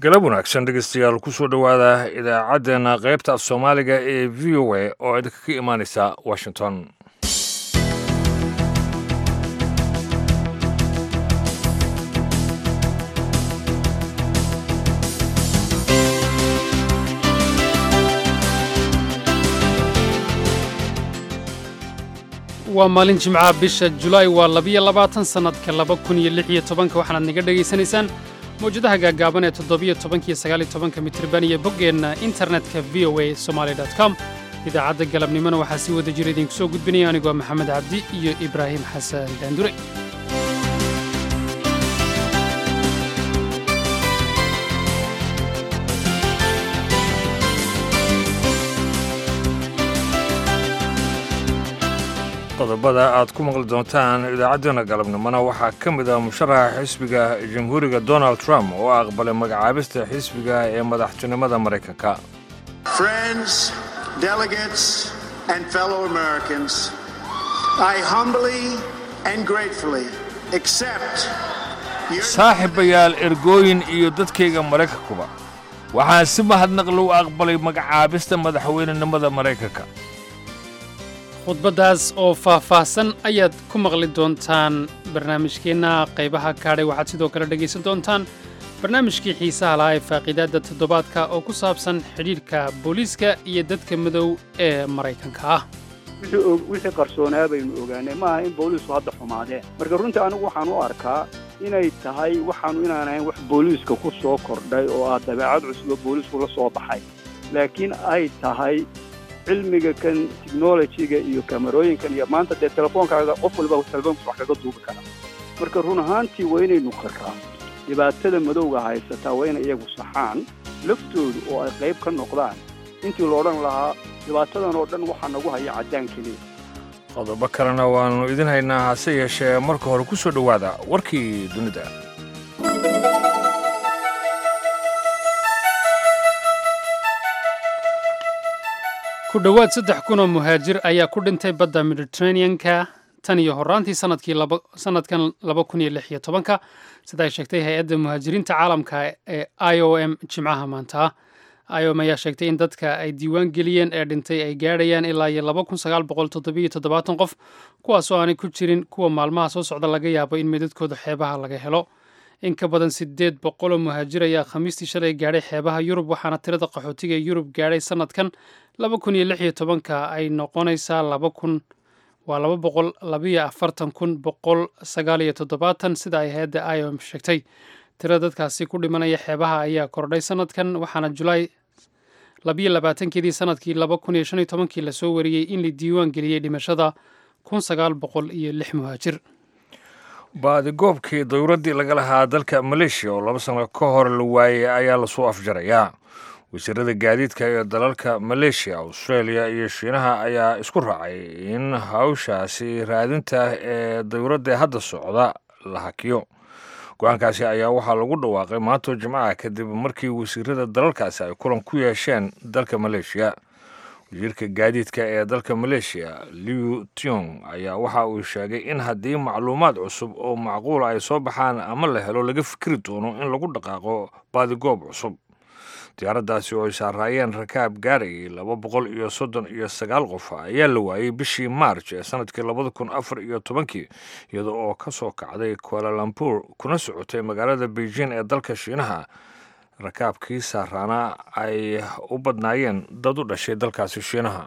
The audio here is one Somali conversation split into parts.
galab wanaagsan dhegeystayaal kusoo dhowaada idaacaddeenna qaybta af soomaaliga ee v o a oo idinka ka imaaneysa washington waa maalin jimcaha bisha julaay waa labiyo labaatan sannadka laba kun iyo lix iyo tobanka waxaanaad naga dhegaysanaysaan mawjadaha gaagaaban ee toddobiyo tobankiyo sagaaliyo tobanka mitriban iyo boggeenna internetka v o a somaali com idaacadda galabnimona waxaa sii wada jira idinku soo gudbinaya anigoo maxamed cabdi iyo ibraahim xasan daandure qodobada aad ku maqli doontaan idaacaddeenna galabnimona waxaa ka mid ah musharaxa xisbiga jamhuuriga donald trump oo aqbalay magacaabista xisbiga ee madaxtinimada maraykanka Friends, delegates, and fellow Americans, I humbly and gratefully accept your saaxiibayaal ergooyin iyo dadkayga maraykankuba waxaan si mahadnaqli u aqbalay magacaabista madaxweynenimada maraykanka khudbaddaas oo faah-faahsan ayaad ku maqli doontaan barnaamijkeenna qaybaha kaadhay waxaad sidoo kale dhegaysan doontaan barnaamijkii xiisaha lahaa ee faaqiidaadda toddobaadka oo ku saabsan xidhiidhka booliiska iyo dadka madow ee maraykanka ah wixii qarsoonaa baynu ogaanay maaha in booliisku hadda xumaadeen marka runtii anigu waxaan u arkaa inay tahay waxaanu inaan ahayn wax booliiska ku soo kordhay oo ah dabeecad cusub oo booliisku la soo baxay laakiin ay tahay cilmiga kan technolojiga iyo kamarooyinkan iyo maanta dee telefoonkaaga qof walba telefoonkiis wax kaga duubi kara marka run ahaantii waa inaynu qarraa dhibaatada madowga haysataa waa inay iyagu saxaan laftoodu oo ay qayb ka noqdaan intii la odhan lahaa dhibaatadan oo dhan waxaa nagu haya caddaan keliya qodobo kalena waannu idin haynaa hase yeeshee marka hore ku soo dhowaada warkii dunida ku dhowaad saddex kun oo muhaajir ayaa ku dhintay badda mediteraneanka tan iyo horaantii sanadkii sanadkan laba kun iyo lix iyo tobanka sida ay sheegtay hay-adda muhaajiriinta caalamka ee i o m jimcaha maanta i o m ayaa sheegtay in dadka ay diiwaan geliyeen ee dhintay ay gaadhayaan ilaa iyo laba kun sagaal boqol toddobiyo toddobaatan qof kuwaasoo aanay ku jirin kuwa maalmaha soo socda laga yaabo in meedadkooda xeebaha laga helo in ka badan siddeed boqoloo muhaajir ayaa khamiistii shalay gaadhay xeebaha yurub waxaana tirada qaxootiga ee yurub gaadhay sanadkan laba kun iyo lix iyo tobanka ay noqonaysaa laba kun waa laba boqol labiyo afartan kun boqol sagaal iyo toddobaatan sida ay hay-adda i o m sheegtay tirada dadkaasi ku dhimanaya xeebaha ayaa kordhay sanadkan waxaana julaay labiyo labaatankeedii sanadkii laba kun iyo shan iyo tobankii lasoo wariyey in la diiwaan geliyey dhimashada kun sagaal boqol iyo lix muhaajir baadigoobkii dawladdii laga lahaa dalka maleeshiya oo laba sano ka hor la waayey ayaa lasoo afjarayaa wasiirada gaadiidka ee dalalka maleeshiya australia iyo shiinaha ayaa isku raacay in hawshaasi raadinta ee dawladda hadda socda la hakiyo go-aankaasi ayaa waxaa lagu dhawaaqay maantoo jimcaha kadib markii wasiirada dalalkaasi ay kulan ku yeesheen dalka maleeshiya wasiirka gaadiidka ee dalka maleeshiya liu tiong ayaa waxa uu sheegay in haddii macluumaad cusub oo macquula ay soo baxaan ama la helo laga fikri doono in lagu dhaqaaqo baadigoob cusub diyaaraddaasi oo ay saaraayeen rakaab gaarayay laba boqol iyo soddon iyo sagaal qof ayaa la waayey bishii maarj ee sanadkii labada kun afar iyo tobankii iyada oo ka soo kacday kualalambuur kuna socotay magaalada beijing ee dalka shiinaha rakaabkii saaraana ay u badnaayeen dad u dhashay dalkaasi shiinaha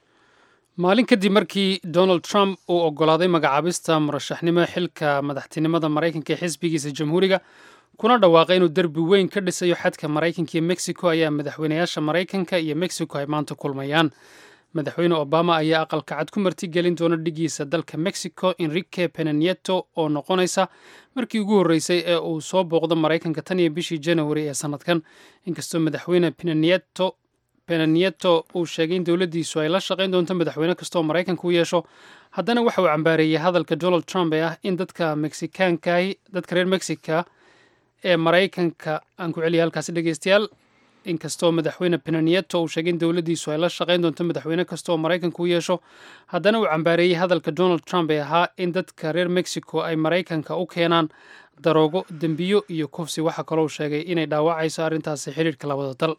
maalin kadib markii donald trump uu oggolaaday magacaabista murashaxnimo xilka madaxtinimada maraykanka ee xisbigiisa jamhuuriga kuna dhawaaqay inuu derbi weyn ka dhisayo xadka maraykanka iyo mexico ayaa madaxweynayaasha maraykanka iyo mexico ay maanta kulmayaan madaxweyne obama ayaa aqalka cad ku martigelin doona dhigiisa dalka mexico enrique penanieto oo noqonaysa markii ugu horreysay ee uu soo booqdo maraykanka tan iyo bishii janawari ee sanadkan inkastoo madaxweyne penanieto penanieto uu sheegay in dowladdiisu ay la shaqayn doonto madaxweyne kastooo maraykanka u yeesho haddana waxa uu cambaareeyey hadalka donald trump ee ah in dadka mexikaankahi dadka reer mexica ee maraykanka aan ku celiya halkaasi dhegeystayaal inkastoo madaxweyne penanieto uu sheegay in dowladdiisu ay la shaqayn doonto madaxweyne kasta oo maraykanka u yeesho haddana uu cambaareeyey hadalka donald trump ee ahaa in dadka reer mexico ay maraykanka u keenaan daroogo dembiyo iyo kufsi waxaa kaloo sheegay inay dhaawacayso arrintaasi xidhiirhka labada dal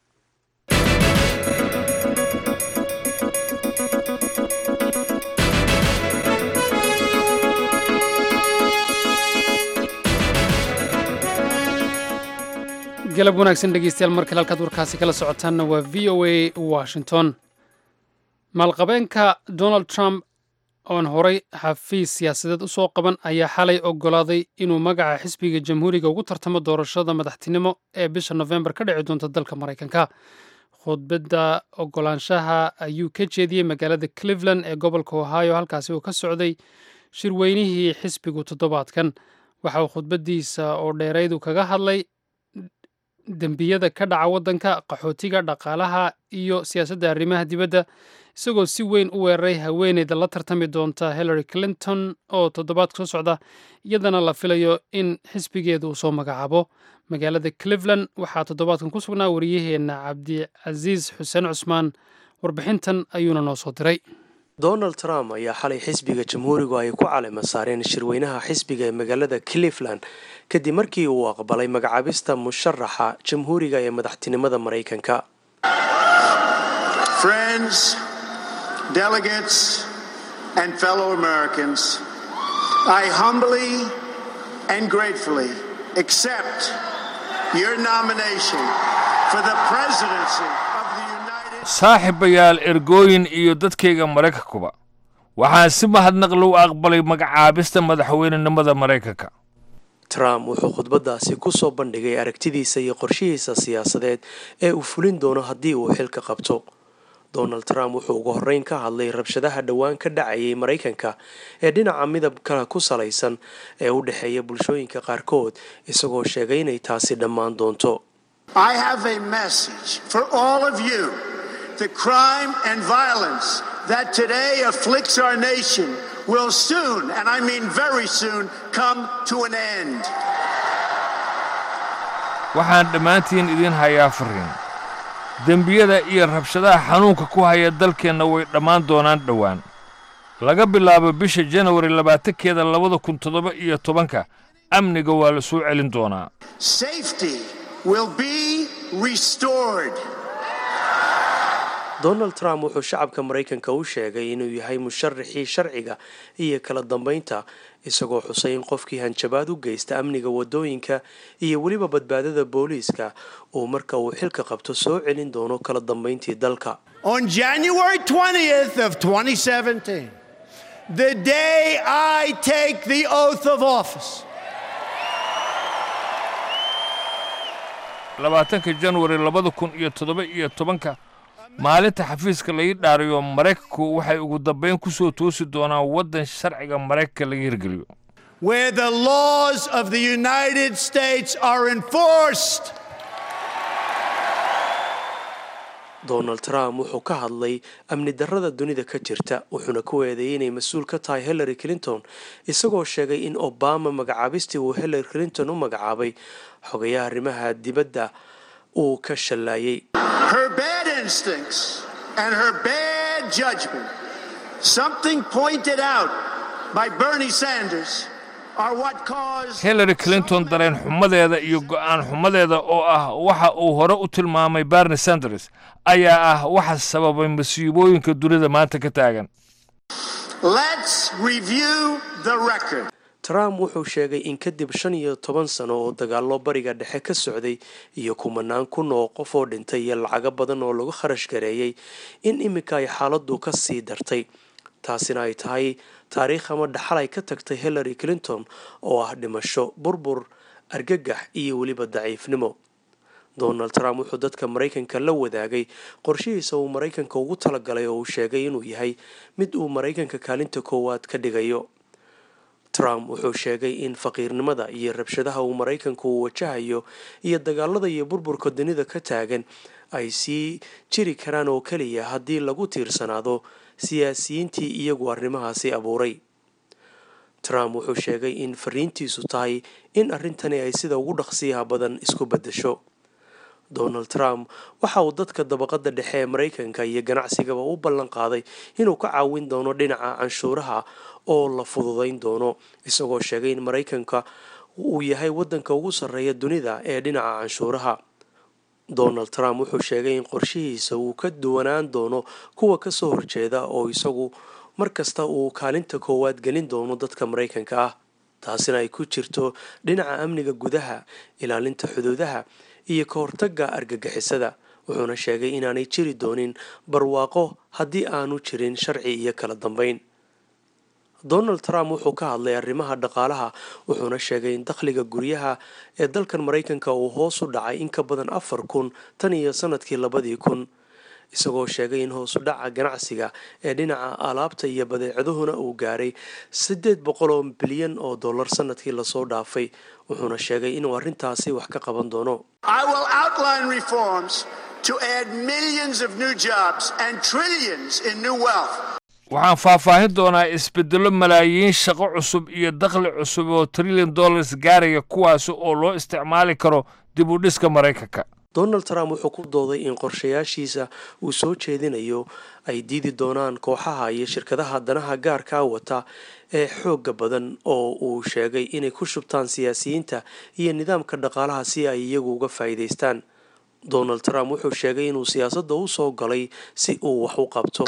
galab wanaagsan dhegeystayaal mar kale halkaad warkaasi kala socotaanna waa v o a washington maalqabeenka donald trump oon horay xafiis siyaasadeed usoo qaban ayaa xalay ogolaaday inuu magaca xisbiga jamhuuriga ugu tartamo doorashada madaxtinimo ee bisha nofembar ka dhici doonta dalka maraykanka khudbadda ogolaanshaha ayuu ka jeediyey magaalada cleveland ee gobolka ohio halkaasi uu ka socday shirweynihii xisbigu toddobaadkan waxa uu khudbaddiisa oo dheeraydu kaga hadlay dembiyada ka dhaca waddanka qaxootiga dhaqaalaha iyo siyaasadda arrimaha dibadda isagoo si weyn u weeraray haweeneyda la tartami doonta hillary clinton oo toddobaadka soo socda iyadana la filayo in xisbigeeda uu soo magacaabo magaalada cleveland waxaa toddobaadkan ku sugnaa wariyaheenna cabdicasiis xuseen cusmaan warbixintan ayuuna noo soo diray donald trump ayaa xalay xisbiga jamhuurigu ay ku calima saareen shirweynaha xisbiga ee magaalada cleveland kadib markii uu aqbalay magacaabista musharaxa jamhuuriga ee madaxtinimada maraykanka Friends, delegates, and fellow Americans, I humbly and gratefully accept your nomination for the presidency of the United saaxiibayaal ergooyin iyo dadkayga maraykankuba waxaan si mahadnaqli u aqbalay magacaabista madaxweynenimada maraykanka trump wuxuu khudbadaasi kusoo bandhigay aragtidiisa iyo qorshihiisa siyaasadeed ee uu fulin doono haddii uu xilka qabto donald trump wuxuu ugu horreyn ka hadlay rabshadaha dhowaan ka dhacayay maraykanka ee dhinaca midabka ku salaysan ee u dhexeeya bulshooyinka qaarkood isagoo sheegay inay taasi dhammaan doonto I have a message for all of you. The crime and violence that today afflicts our nation will soon, and I mean very soon, come to an end. waxaan dhammaantiin idiin hayaa fariin dembiyada iyo rabshadaha xanuunka ku haya dalkeenna way dhammaan doonaan dhowaan laga bilaabo bisha janawari labaatankeeda labada kun toddoba iyo tobanka amniga waa la soo celin doonaa Safety will be restored. donald trump wuxuu shacabka maraykanka u sheegay inuu yahay musharaxii sharciga iyo kala dambaynta isagoo xusay in qofkii hanjabaad u geysta amniga wadooyinka iyo weliba badbaadada booliiska uu marka uu xilka qabto soo celin doono kala dambayntii dalka On January 20th of 2017, the day I take the oath of office, labaatanka janwari labada kun iyo toddoba iyo tobanka maalinta xafiiska laga dhaariyo maraykanku waxay ugu dambayn ku soo toosi doonaan waddan sharciga maraykanka laga hirgeliyo where the laws of the United States are enforced. donald trump wuxuu ka hadlay amni darrada dunida ka jirta wuxuuna ku eedeeyey inay mas-uul ka tahay hillary clinton isagoo sheegay in obama magacaabistii uu hillary clinton u magacaabay xogayaha arrimaha dibadda uu ka shallaayay Her bad instincts and her bad judgment, something pointed out by Bernie Sanders, are what caused hillary clinton dareen xumadeeda iyo go'aan xumadeeda oo ah waxa uu hore u tilmaamay barni sanders ayaa ah waxa sababay masiibooyinka dunida maanta ka taagan Let's review the record. trump wuxuu sheegay in kadib shan iyo toban sano oo dagaallo bariga dhexe ka socday iyo kumanaan kun oo qof oo dhintay iyo lacago badan oo lagu kharash gareeyey in iminka ay xaaladdu ka sii dartay taasina ay tahay taariikh ama dhaxal ay ka tagtay hillary clinton oo ah dhimasho burbur argagax iyo weliba daciifnimo donald trump wuxuu dadka maraykanka la wadaagay qorshihiisa uu maraykanka ugu talagalay oo uu sheegay inuu yahay mid uu maraykanka kaalinta koowaad ka dhigayo trump wuxuu sheegay in faqiirnimada iyo rabshadaha uu maraykanku uu wajahayo iyo dagaalada iyo burburka dunida ka taagan ay sii jiri karaan oo keliya haddii lagu tiirsanaado siyaasiyiintii iyagu arrimahaasi abuuray trump wuxuu sheegay in fariintiisu tahay in arrintani ay sida ugu dhaqsiyaha badan isku beddesho donald trump waxa uu dadka dabaqada dhexe ee maraykanka iyo ganacsigaba u ballan qaaday inuu ka caawin doono dhinaca canshuuraha oo la fududayn doono isagoo sheegay in maraykanka uu yahay wadanka ugu sarreeya dunida ee dhinaca canshuuraha donald trump wuxuu sheegay in qorshihiisa uu ka duwanaan doono kuwa kasoo horjeeda oo isagu mar kasta uu kaalinta koowaad gelin doono dadka maraykanka ah taasina ay ku jirto dhinaca amniga gudaha ilaalinta xuduudaha iyo ka hortagga argagixisada wuxuuna sheegay inaanay jiri doonin barwaaqo haddii aanu jirin sharci iyo kala dambeyn donald trump wuxuu ka hadlay arrimaha dhaqaalaha wuxuuna sheegay in dakhliga guryaha ee dalkan maraykanka uu hoos u dhacay in ka badan afar kun tan iyo sanadkii labadii kun isagoo sheegay in hoosu dhaca ganacsiga ee dhinaca alaabta iyo badeecaduhuna uu gaaray siddeed boqol oo bilyan oo dollar sanadkii lasoo dhaafay wuxuuna sheegay inuu arrintaasi wax ka qaban doono I will outline reforms to add millions of new jobs and trillions in new wealth. waxaan faahfaahin doonaa isbeddello malaayiin shaqo cusub iyo dakhli cusub oo trillion dollars gaaraya kuwaasi oo loo isticmaali karo dib u dhiska maraykanka donald trump wuxuu ku dooday in qorshayaashiisa uu soo jeedinayo ay diidi doonaan kooxaha iyo shirkadaha danaha gaarkaa wata ee xooga badan oo uu sheegay inay ku shubtaan siyaasiyiinta iyo nidaamka dhaqaalaha si ay iyagu uga faa'iidaystaan donald trump wuxuu sheegay inuu siyaasadda u soo galay si uu wax u qabto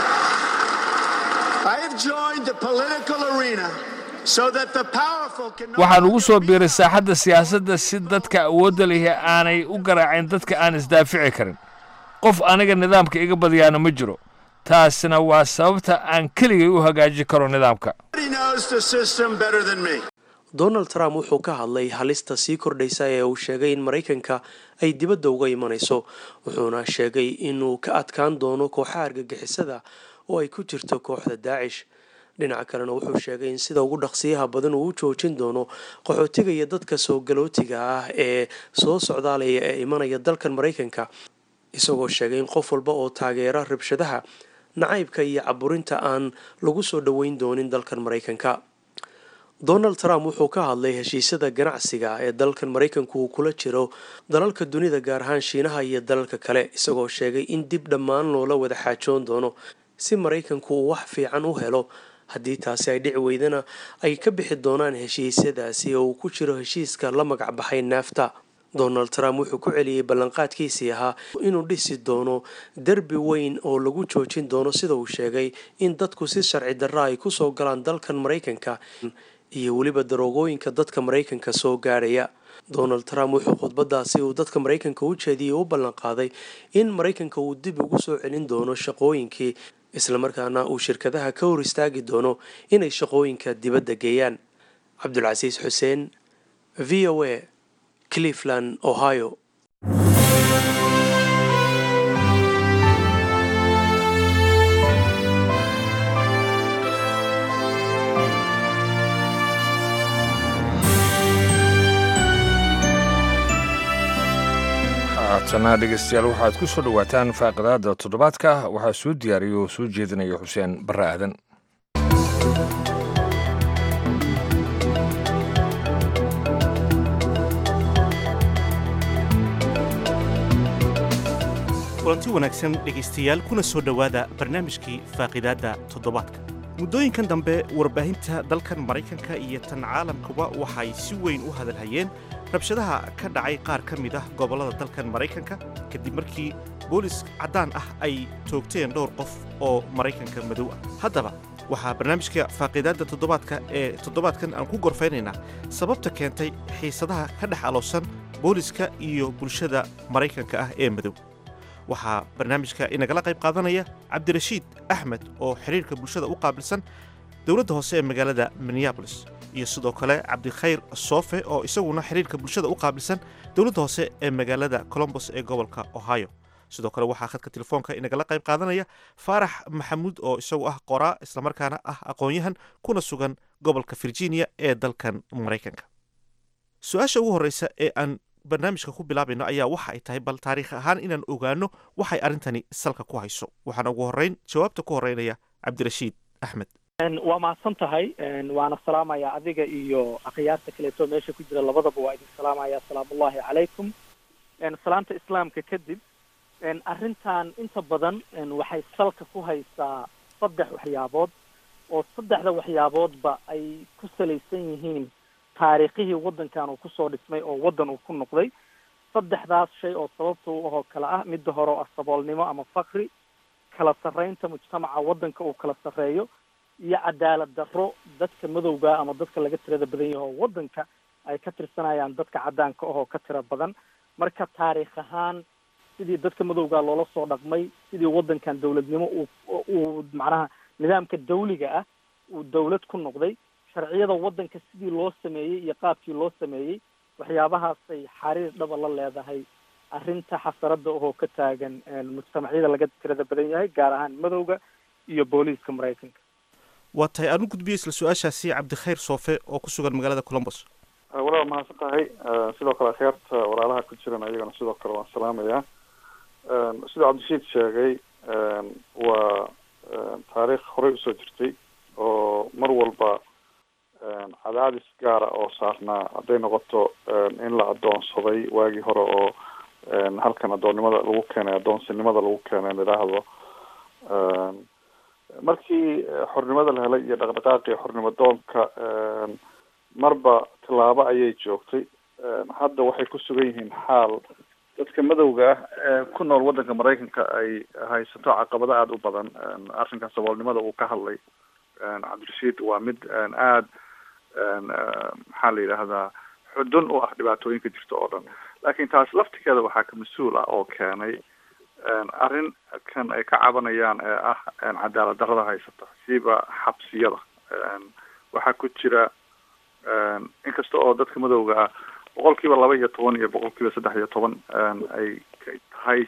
I have joined the political arena so that the powerful can no waxaan ugu soo longer be biiray saaxadda siyaasadda si dadka awoodda lihi aanay u garaacin dadka aan isdaafici karin qof aniga nidaamka iga badiyaana ma jiro taasina waa sababta aan keligay u hagaajin karo nidaamka Nobody knows the system better than me. donald trump wuxuu ka hadlay halista sii kordhaysa ee uu sheegay in maraykanka ay dibadda uga imanayso wuxuuna sheegay inuu ka adkaan doono kooxaha argagixisada oo ay ku jirto kooxda daacish dhinaca kalena wuxuu sheegay in sida ugu dhaqsiyaha badan uu u joojin doono qaxootiga iyo dadka soo galootiga ah ee soo socdaalaya ee imanaya dalkan maraykanka isagoo sheegay in qof walba oo taageera rabshadaha nacaybka iyo caburinta aan lagu soo dhoweyn doonin dalkan maraykanka donald trump wuxuu ka hadlay heshiisyada ganacsiga ee dalkan maraykanku uu kula jiro dalalka dunida gaar ahaan shiinaha iyo dalalka kale isagoo sheegay in dib dhammaan loola wada xaajoon doono si maraykanku uu wax fiican u helo haddii taasi ay dhici weydana ay ka bixi doonaan heshiisyadaasi oo uu ku jiro heshiiska la magac baxay naafta donald trump wuxuu ku celiyey ballanqaadkiisii ahaa inuu dhisi doono derbi weyn oo lagu joojin doono sida uu sheegay in dadku si sharci darra ay kusoo galaan dalkan maraykanka iyo weliba daroogooyinka dadka maraykanka soo gaarhaya donald trump wuxuu khudbadaasi uu dadka maraykanka u jeediyey u ballanqaaday in maraykanka uu dib ugu soo celin doono shaqooyinkii islamarkaana uu shirkadaha ka hor istaagi doono inay shaqooyinka dibadda geeyaan cabdulcasiis xuseen v o a cleveland ohio haatana dhegeystayaal waxaad ku soo dhowaataan faaqidaada toddobaadka waxaa soo diyaariya oo soo jeedinaya xuseen barre aadan kulanti wanaagsan dhegaystayaal kuna soo dhowaada barnaamijkii faaqidaadda toddobaadka muddooyinkan dambe warbaahinta dalkan maraykanka iyo tan caalamkuba waxay si weyn u hadalhayeen rabshadaha ka dhacay qaar ka mid ah gobollada dalkan maraykanka kadib markii boolis caddaan ah ay toogteen dhowr qof oo maraykanka madow ah haddaba waxaa barnaamijka faaqiidaadda toddobaadka ee toddobaadkan aan ku gorfaynaynaa sababta keentay xiisadaha ka dhex aloosan booliska iyo bulshada maraykanka ah ee madow waxaa barnaamijka inagala qayb qaadanaya cabdirashiid axmed oo xidhiirka bulshada u qaabilsan dowladda hoose ee magaalada minneabolis iyo sidoo kale cabdikhayr soofe oo isaguna xidhiirka bulshada u qaabilsan dowladda hoose ee magaalada colombos ee gobolka ohio sidoo kale waxaa khadka telefoonka inagala qayb qaadanaya faarax maxamuud oo isagu ah qoraa islamarkaana ah aqoon-yahan kuna sugan gobolka virginia ee dalkan maraykanka su-aasha ugu horreysa ee aan barnaamijka ku bilaabayno ayaa waxa ay tahay bal taariikh ahaan inaan ogaano waxay arrintani salka ku hayso waxaana ugu horreyn jawaabta ku horreynaya cabdirashiid axmed waa mahadsan tahay waana salaamaya adiga iyo akhyaarta kaleeto meesha ku jira labadaba waa idin salaamaya asalaamu ullahi calaykum salaanta islaamka kadib arrintan inta badan waxay salka ku haysaa saddex waxyaabood oo saddexda waxyaaboodba ay ku salaysan yihiin taariikhihii waddankan uu kusoo dhismay oo waddan uu ku noqday saddexdaas shay oo sababta u ahoo kale ah midda hore oo ah saboolnimo ama fakri kala sarreynta mujtamaca waddanka uu kala sarreeyo iyo cadaalad darro dadka madowga ama dadka laga tirada badan yahay oo waddanka ay ka tirsanayaan dadka caddaanka ahoo ka tira badan marka taariikh ahaan sidii dadka madowga loola soo dhaqmay sidii waddankan dawladnimo uu uu macnaha nidaamka dawliga ah uu dawlad ku noqday sharciyada waddanka sidii loo sameeyey iyo qaabkii loo sameeyey waxyaabahaasay xariir dhaba la leedahay arrinta xasarada ahoo ka taagan mujtamacyada laga tirada badan yahay gaar ahaan madowga iyo booliiska maraykanka waa tahay aan u gudbiyey isla su-aashaasi cabdikhayr soofe oo ku sugan magaalada colombos walaal mahadsan tahay sidoo kale akhyaarta walaalaha ku jiran ayagana sidoo kale waan salaamayaa sidoo cabdishiid sheegay waa taariikh horey usoo jirtay oo mar walba cadaadis gaara oo saarnaa hadday noqoto in la adoonsaday waagii hore oo halkan adoonnimada lagu keenay adoonsinimada lagu keenay idhaahdo markii xornimada la helay iyo dhaqdhaqaaqii xornimo doonka marba tilaabo ayay joogtay hadda waxay ku sugan yihiin xaal dadka madowga ah ee ku nool waddanka maraykanka ay haysato caqabado aada u badan arrinka saboolnimada uu ka hadlay cabdirashiid waa mid aada maxaa la yidhaahdaa xudun u ah dhibaatooyinka jirta oo dhan laakiin taas laftigeeda waxaa ka mas-uul ah oo keenay arrin kan ay ka cabanayaan ee ah cadaalad darrada haysata siiba xabsiyada waxaa ku jira inkasta oo dadka madowga ah boqol kiiba laba iyo toban iyo boqol kiiba saddex iyo toban ay tahay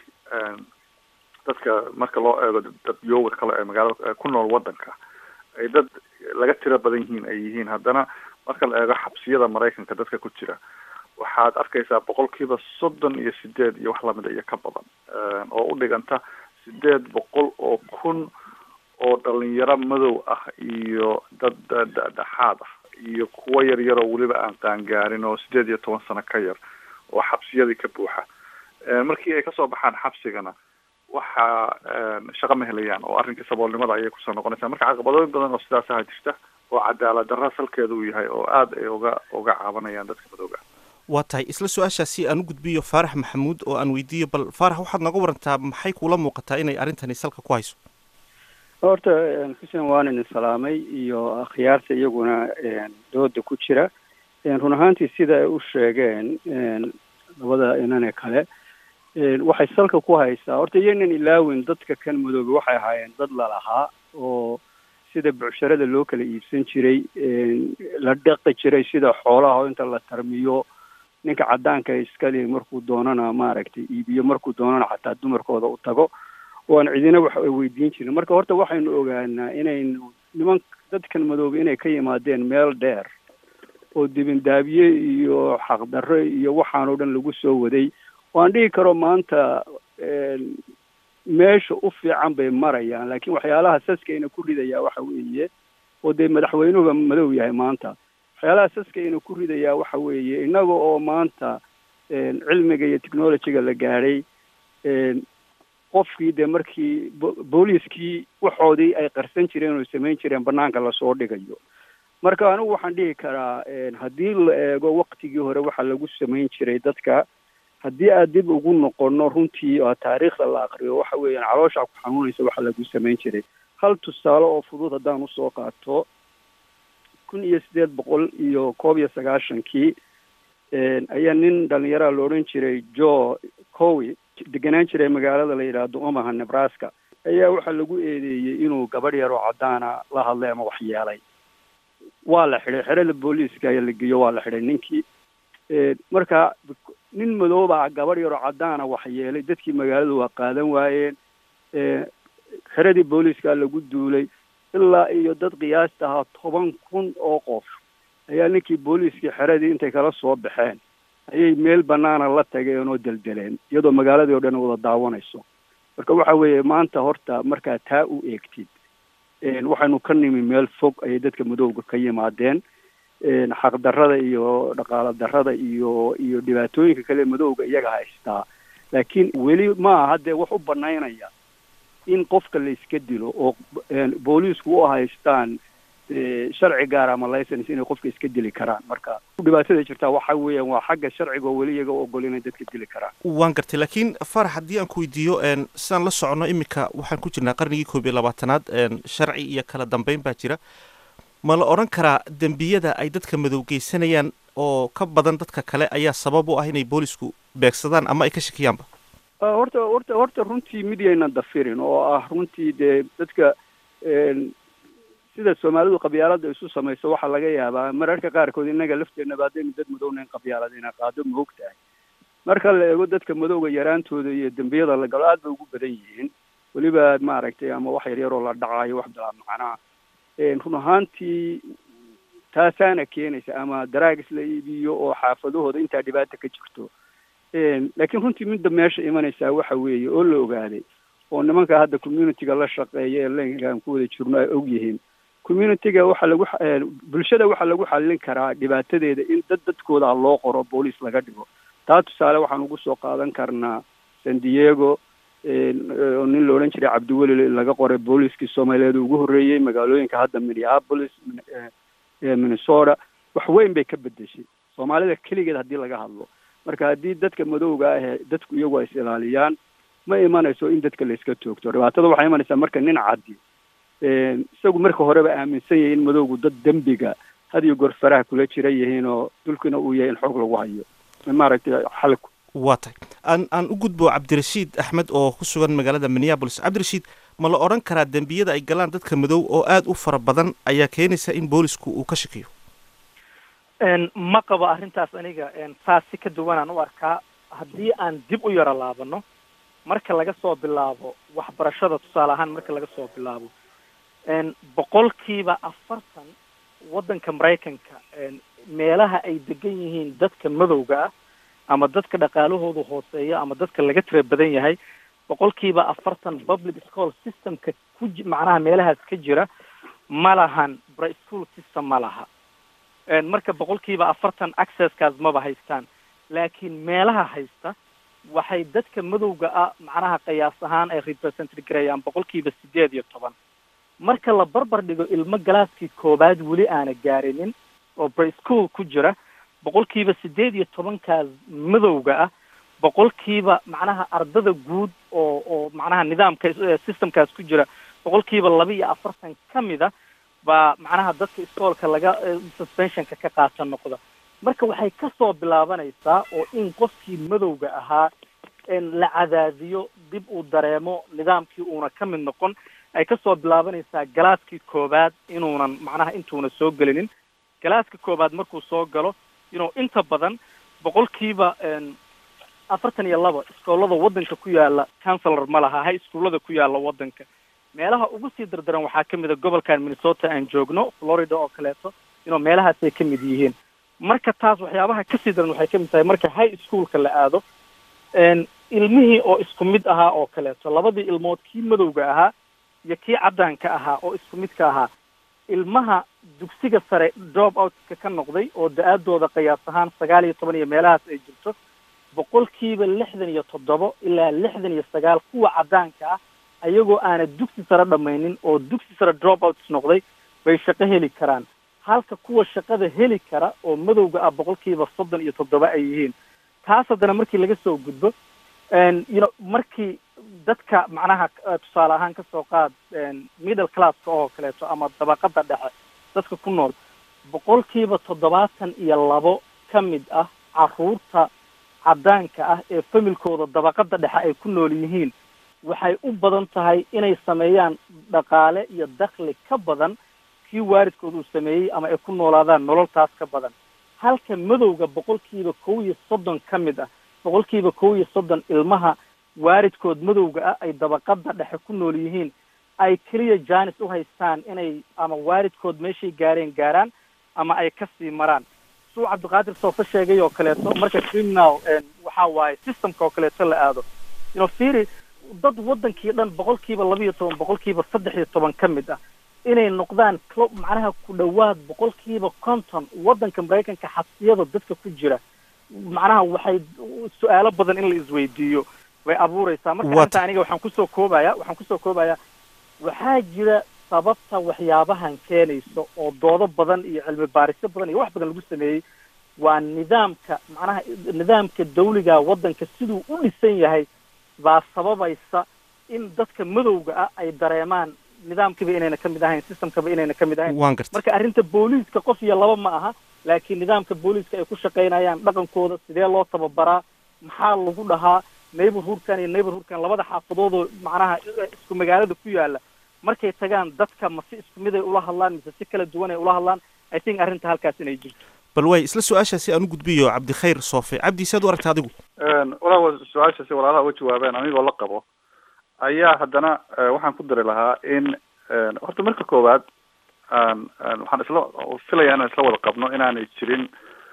dadka marka loo eego dad yooga kale ee magaalada ku nool waddanka ay dad laga tiro badan yihiin ay yihiin haddana marka la eego xabsiyada maraykanka dadka ku jira waxaad arkaysaa boqol kiiba soddon iyo sideed iyo wax lamida iyo ka badan oo u dhiganta sideed boqol oo kun oo dhalinyaro madow ah iyo dad dhexaad ah iyo kuwo yar yar oo weliba aan qaangaarin oo sideed iyo toban sano ka yar oo xabsiyadii ka buuxa markii ay kasoo baxaan xabsigana waxa shaqo ma helayaan oo arrinkii saboolnimada ayay kusoo noqonaysaa marka caqabadooyin badan oo sidaasaha jirta oo cadaalad darra salkeeda uu yahay oo aada ay uga uga caabanayaan dadka madowga waa tahay isla su-aashaasi aan u gudbiyo faarax maxamuud oo aan weydiiyo bal faarax waxaad nooga warantaa maxay kuula muuqataa inay arrintani salka ku hayso horta xuseen waan idin salaamay iyo akhyaarta iyaguna dooda ku jira run ahaantii sida ay u sheegeen labada inane kale waxay salka ku haysaa horta iyaynan ilaawin dadka kan madoobe waxay ahaayeen dad lalahaa oo sida bucsharada loo kala iibsan jiray la dhaqi jiray sida xoolaha oo inta la tarmiyo ninka caddaanka iskali markuu doonana maaragtay iibiyo markuu doonana xataa dumarkooda u tago waan cidina wax ay weydiin jirin marka horta waxaynu ogaanaa inaynu niman dadkan madoobe inay ka yimaadeen meel dheer oo dibindaabiye iyo xaqdarro iyo waxaan oo dhan lagu soo waday waan dhihi karo maanta meesha u fiican bay marayaan laakiin waxyaalaha saskayna ku ridayaa waxa weeye oo dee madaxweynuhuba madow yahay maanta waxyaalaha saskayna ku ridayaa waxa weeye innaga oo maanta cilmiga iyo technologyga la gaadhay qofkii dee markii booliiskii waxoodii ay qarsan jireen oo samayn jireen banaanka lasoo dhigayo marka anigu waxaan dhihi karaa haddii la eego waktigii hore waxa lagu samayn jiray dadka haddii aad dib ugu noqono runtii oo taariikhda la aqriyo waxa weeyaan caloosha ku xanuunaysa waxa lagu samayn jiray hal tusaale oo fudud haddaan usoo qaato kun iyo sideed boqol iyo koob iyo sagaashankii ayaa nin dhalinyaraha la odhan jiray jo cowi degenaan jiray magaalada la yidhaahdo omaha nebraska ayaa waxaa lagu eedeeyey inuu gabadh yar oo caddaana la hadlay ama wax yeelay waa la xidhay xerada booliiska ayaa la geeyo waa la xidhay ninkii marka nin madoobaa gabadh yaroo caddaana wax yeelay dadkii magaaladu waa qaadan waayeen xeradii booliiska lagu duulay ilaa iyo dad qiyaasta ahaa toban kun oo qof ayaa ninkii booliiskii xeradii intay kala soo baxeen ayay meel banaana la tageen oo deldeleen iyadoo magaaladii o dhan wada daawanayso marka waxa weeye maanta horta markaa taa u eegtid waxaynu ka nimi meel fog ayay dadka madowga ka yimaadeen xaqdarrada iyo dhaqaalo darrada iyo iyo dhibaatooyinka kale madowga iyaga haystaa laakiin weli ma aha dee wax u banaynaya in qofka la iska dilo oo booliisku u haystaan sharci gaar ama license inay qofka iska dili karaan marka dhibaatada jirtaa waxa weeyaan waa xagga sharciga oo weli iyaga ogol inay dadka dili karaan waan gartay laakiin farax haddii aan ku weydiiyo sidaan la socono iminka waxaan ku jirnaa qarnigii koob iyo labaatanaad sharci iyo kala dambeyn baa jira ma la odhan karaa dembiyada ay dadka madow geysanayaan oo ka badan dadka kale ayaa sabab u ah inay boolisku beegsadaan ama ay ka shakiyaanba horta horta horta runtii mid yaynan dafirin oo ah runtii dee dadka sida soomaalidu qabyaalada isu samayso waxaa laga yaabaa mararka qaarkood innaga lafteenaba haddaynu dad madownayn qabyaalada ina qaado ma og tahay marka la eego dadka madowga yaraantooda iyo dembiyada la galo aad bay ugu badan yihiin weliba maaragtay ama wax yaryaroo la dhacayo wax bilaa macnaa run ahaantii taasaana keenaysa ama daraagis la iibiyo oo xaafadahooda intaa dhibaata ka jirto laakiin runtii midda meesha imanaysaa waxa weeye oo la ogaaday oo nimanka hadda communityga la shaqeeya ee lenkaan ku wada jirno ay og yihiin communityga waxaa lagu bulshada waxaa lagu xallin karaa dhibaatadeeda in dad dadkooda loo qoro booliis laga dhigo taa tusaale waxaan ugu soo qaadan karnaa san diego oo nin la odhan jiray cabdiweli laga qoray booliiskii soomaaliyeed ugu horreeyey magaalooyinka hadda minneapolis minnesota wax weyn bay ka bedeshay soomaalida keligeed haddii laga hadlo marka haddii dadka madowga ah dadku iyagu ay is ilaaliyaan ma imanayso in dadka la iska toogto dhibaatada waxay imanaysaa marka nin caddi isagu marka horeba aaminsan yahay in madowgu dad dembiga had iyo goor faraha kula jira yihiin oo dulkina uu yahay in xoog lagu hayo maaragtay xalku waa tahay aan aan u gudbo cabdirashiid axmed oo ku sugan magaalada minneabolis cabdirashiid ma la odhan karaa dembiyada ay galaan dadka madow oo aada u fara badan ayaa keenaysa in boolisku uu ka shakiyo ma qabo arrintaas aniga saas si ka duwanaan u arkaa haddii aan dib u yaro laabano marka laga soo bilaabo waxbarashada tusaale ahaan marka laga soo bilaabo boqolkiiba afartan waddanka maraykanka meelaha ay degan yihiin dadka madowga ah ama dadka dhaqaalahoodu hooseeya ama dadka laga tira badan yahay boqolkiiba afartan public school systemka ku macnaha meelahaas ka jira ma lahan bri school system ma laha marka boqolkiiba afartan accesskaas maba haystaan laakiin meelaha haysta waxay dadka madowga ah macnaha qiyaas ahaan ay represent gareeyaan boqolkiiba sideed iyo toban marka la barbar dhigo ilmo galaaskii koobaad weli aana gaarinin oo bri school ku jira boqolkiiba sideed iyo tobankaas madowga ah boqolkiiba macnaha ardada guud oo oo macnaha nidaamka systemkaas ku jira boqolkiiba laba iyo afartan ka mid a baa macnaha dadka iskoolka laga suspensionka ka qaata noqda marka waxay kasoo bilaabanaysaa oo in qofkii madowga ahaa la cadaadiyo dib uu dareemo nidaamkii uuna ka mid noqon ay kasoo bilaabanaysaa galaaskii koobaad inuunan macnaha intuuna soo gelinin galaaska koobaad markuu soo galo inuu inta badan boqolkiiba afartan iyo laba iskoolada waddanka ku yaala councelor ma laha high schoolada ku yaala waddanka meelaha ugu sii dardaran waxaa ka mid a gobolkan minnesota aan joogno florida oo kaleeto inuu meelahaasay ka mid yihiin marka taas waxyaabaha kasii daran waxay ka mid tahay marka high schoolka la aado ilmihii oo isku mid ahaa oo kaleeto labadii ilmood kii madowga ahaa iyo kii caddaanka ahaa oo isku midka ahaa ilmaha dugsiga sare drop outska ka noqday oo da-aadooda qiyaas ahaan sagaal iyo toban iyo meelahaas ay jirto boqolkiiba lixdan iyo toddobo ilaa lixdan iyo sagaal kuwa caddaanka ah ayagoo aana dugsi sare dhamaynin oo dugsi sare drop outs noqday bay shaqo heli karaan halka kuwa shaqada heli kara oo madowga ah boqolkiiba soddon iyo toddoba ay yihiin taas haddana markii laga soo gudbo you know markii dadka macnaha tusaale ahaan kasoo qaad middle classka oo kaleeto ama dabaqada dhexe dadka ku nool boqolkiiba toddobaatan iyo labo ka mid ah caruurta caddaanka ah ee familkooda dabaqada dhexe ay ku nool yihiin waxay u badan tahay inay sameeyaan dhaqaale iyo dakhli ka badan kii waalidkood uu sameeyey ama ay ku noolaadaan nololtaas ka badan halka madowga boqolkiiba kow iyo soddon ka mid ah boqolkiiba kow iyo soddon ilmaha waalidkood madowga ah ay dabaqada dhexe ku nool yihiin ay keliya janis u haystaan inay ama waalidkood meeshay gaareen gaaraan ama ay kasii maraan suu cabdiqaadir soofa sheegay oo kaleeto marka criminal waxa waaye systemka oo kaleeto la aado you know firi dad waddankii dhan boqolkiiba laba iyo toban boqolkiiba saddex iyo toban ka mid ah inay noqdaan clo macnaha ku dhowaad boqolkiiba konton waddanka maraykanka xabsiyada dadka ku jira macnaha waxay su-aalo badan in la isweydiiyo bay abuureysaa marka What? arrinta aniga waxaan kusoo koobaya waxaan kusoo koobaya waxaa jira sababta waxyaabahan keenayso oo doodo badan iyo cilmi baarisyo badan iyo wax badan lagu sameeyey waa nidaamka macnaha nidaamka dawliga waddanka siduu u dhisan yahay baa sababaysa in dadka madowga ah ay dareemaan nidaamkiiba inayna ka mid ahayn systemkaba inayna ka mid ahayn waan gartay marka arrinta booliiska qof iyo laba ma aha laakiin nidaamka booliiska ay ku shaqaynayaan dhaqankooda sidee loo tababaraa maxaa lagu dhahaa neighborhoodkan iyo neighborhoodkan labada xaafadoodoo macnaha isku magaalada ku yaala markay tagaan dadka ma si isku mid ay ula hadlaan mise si kala duwan ay ula hadlaan i think arrinta halkaas inay jirto bal waay isla su-aashaasi aan u gudbiyo cabdikhayr soofe cabdi saad u aragta adigu walaa su-aasha si walaalaha uga jawaabeen anigoo la qabo ayaa haddana eh, waxaan ku dari lahaa in eh, horta marka koowaad aan aan waxaan isla filaya inaan isla wada qabno inaanay jirin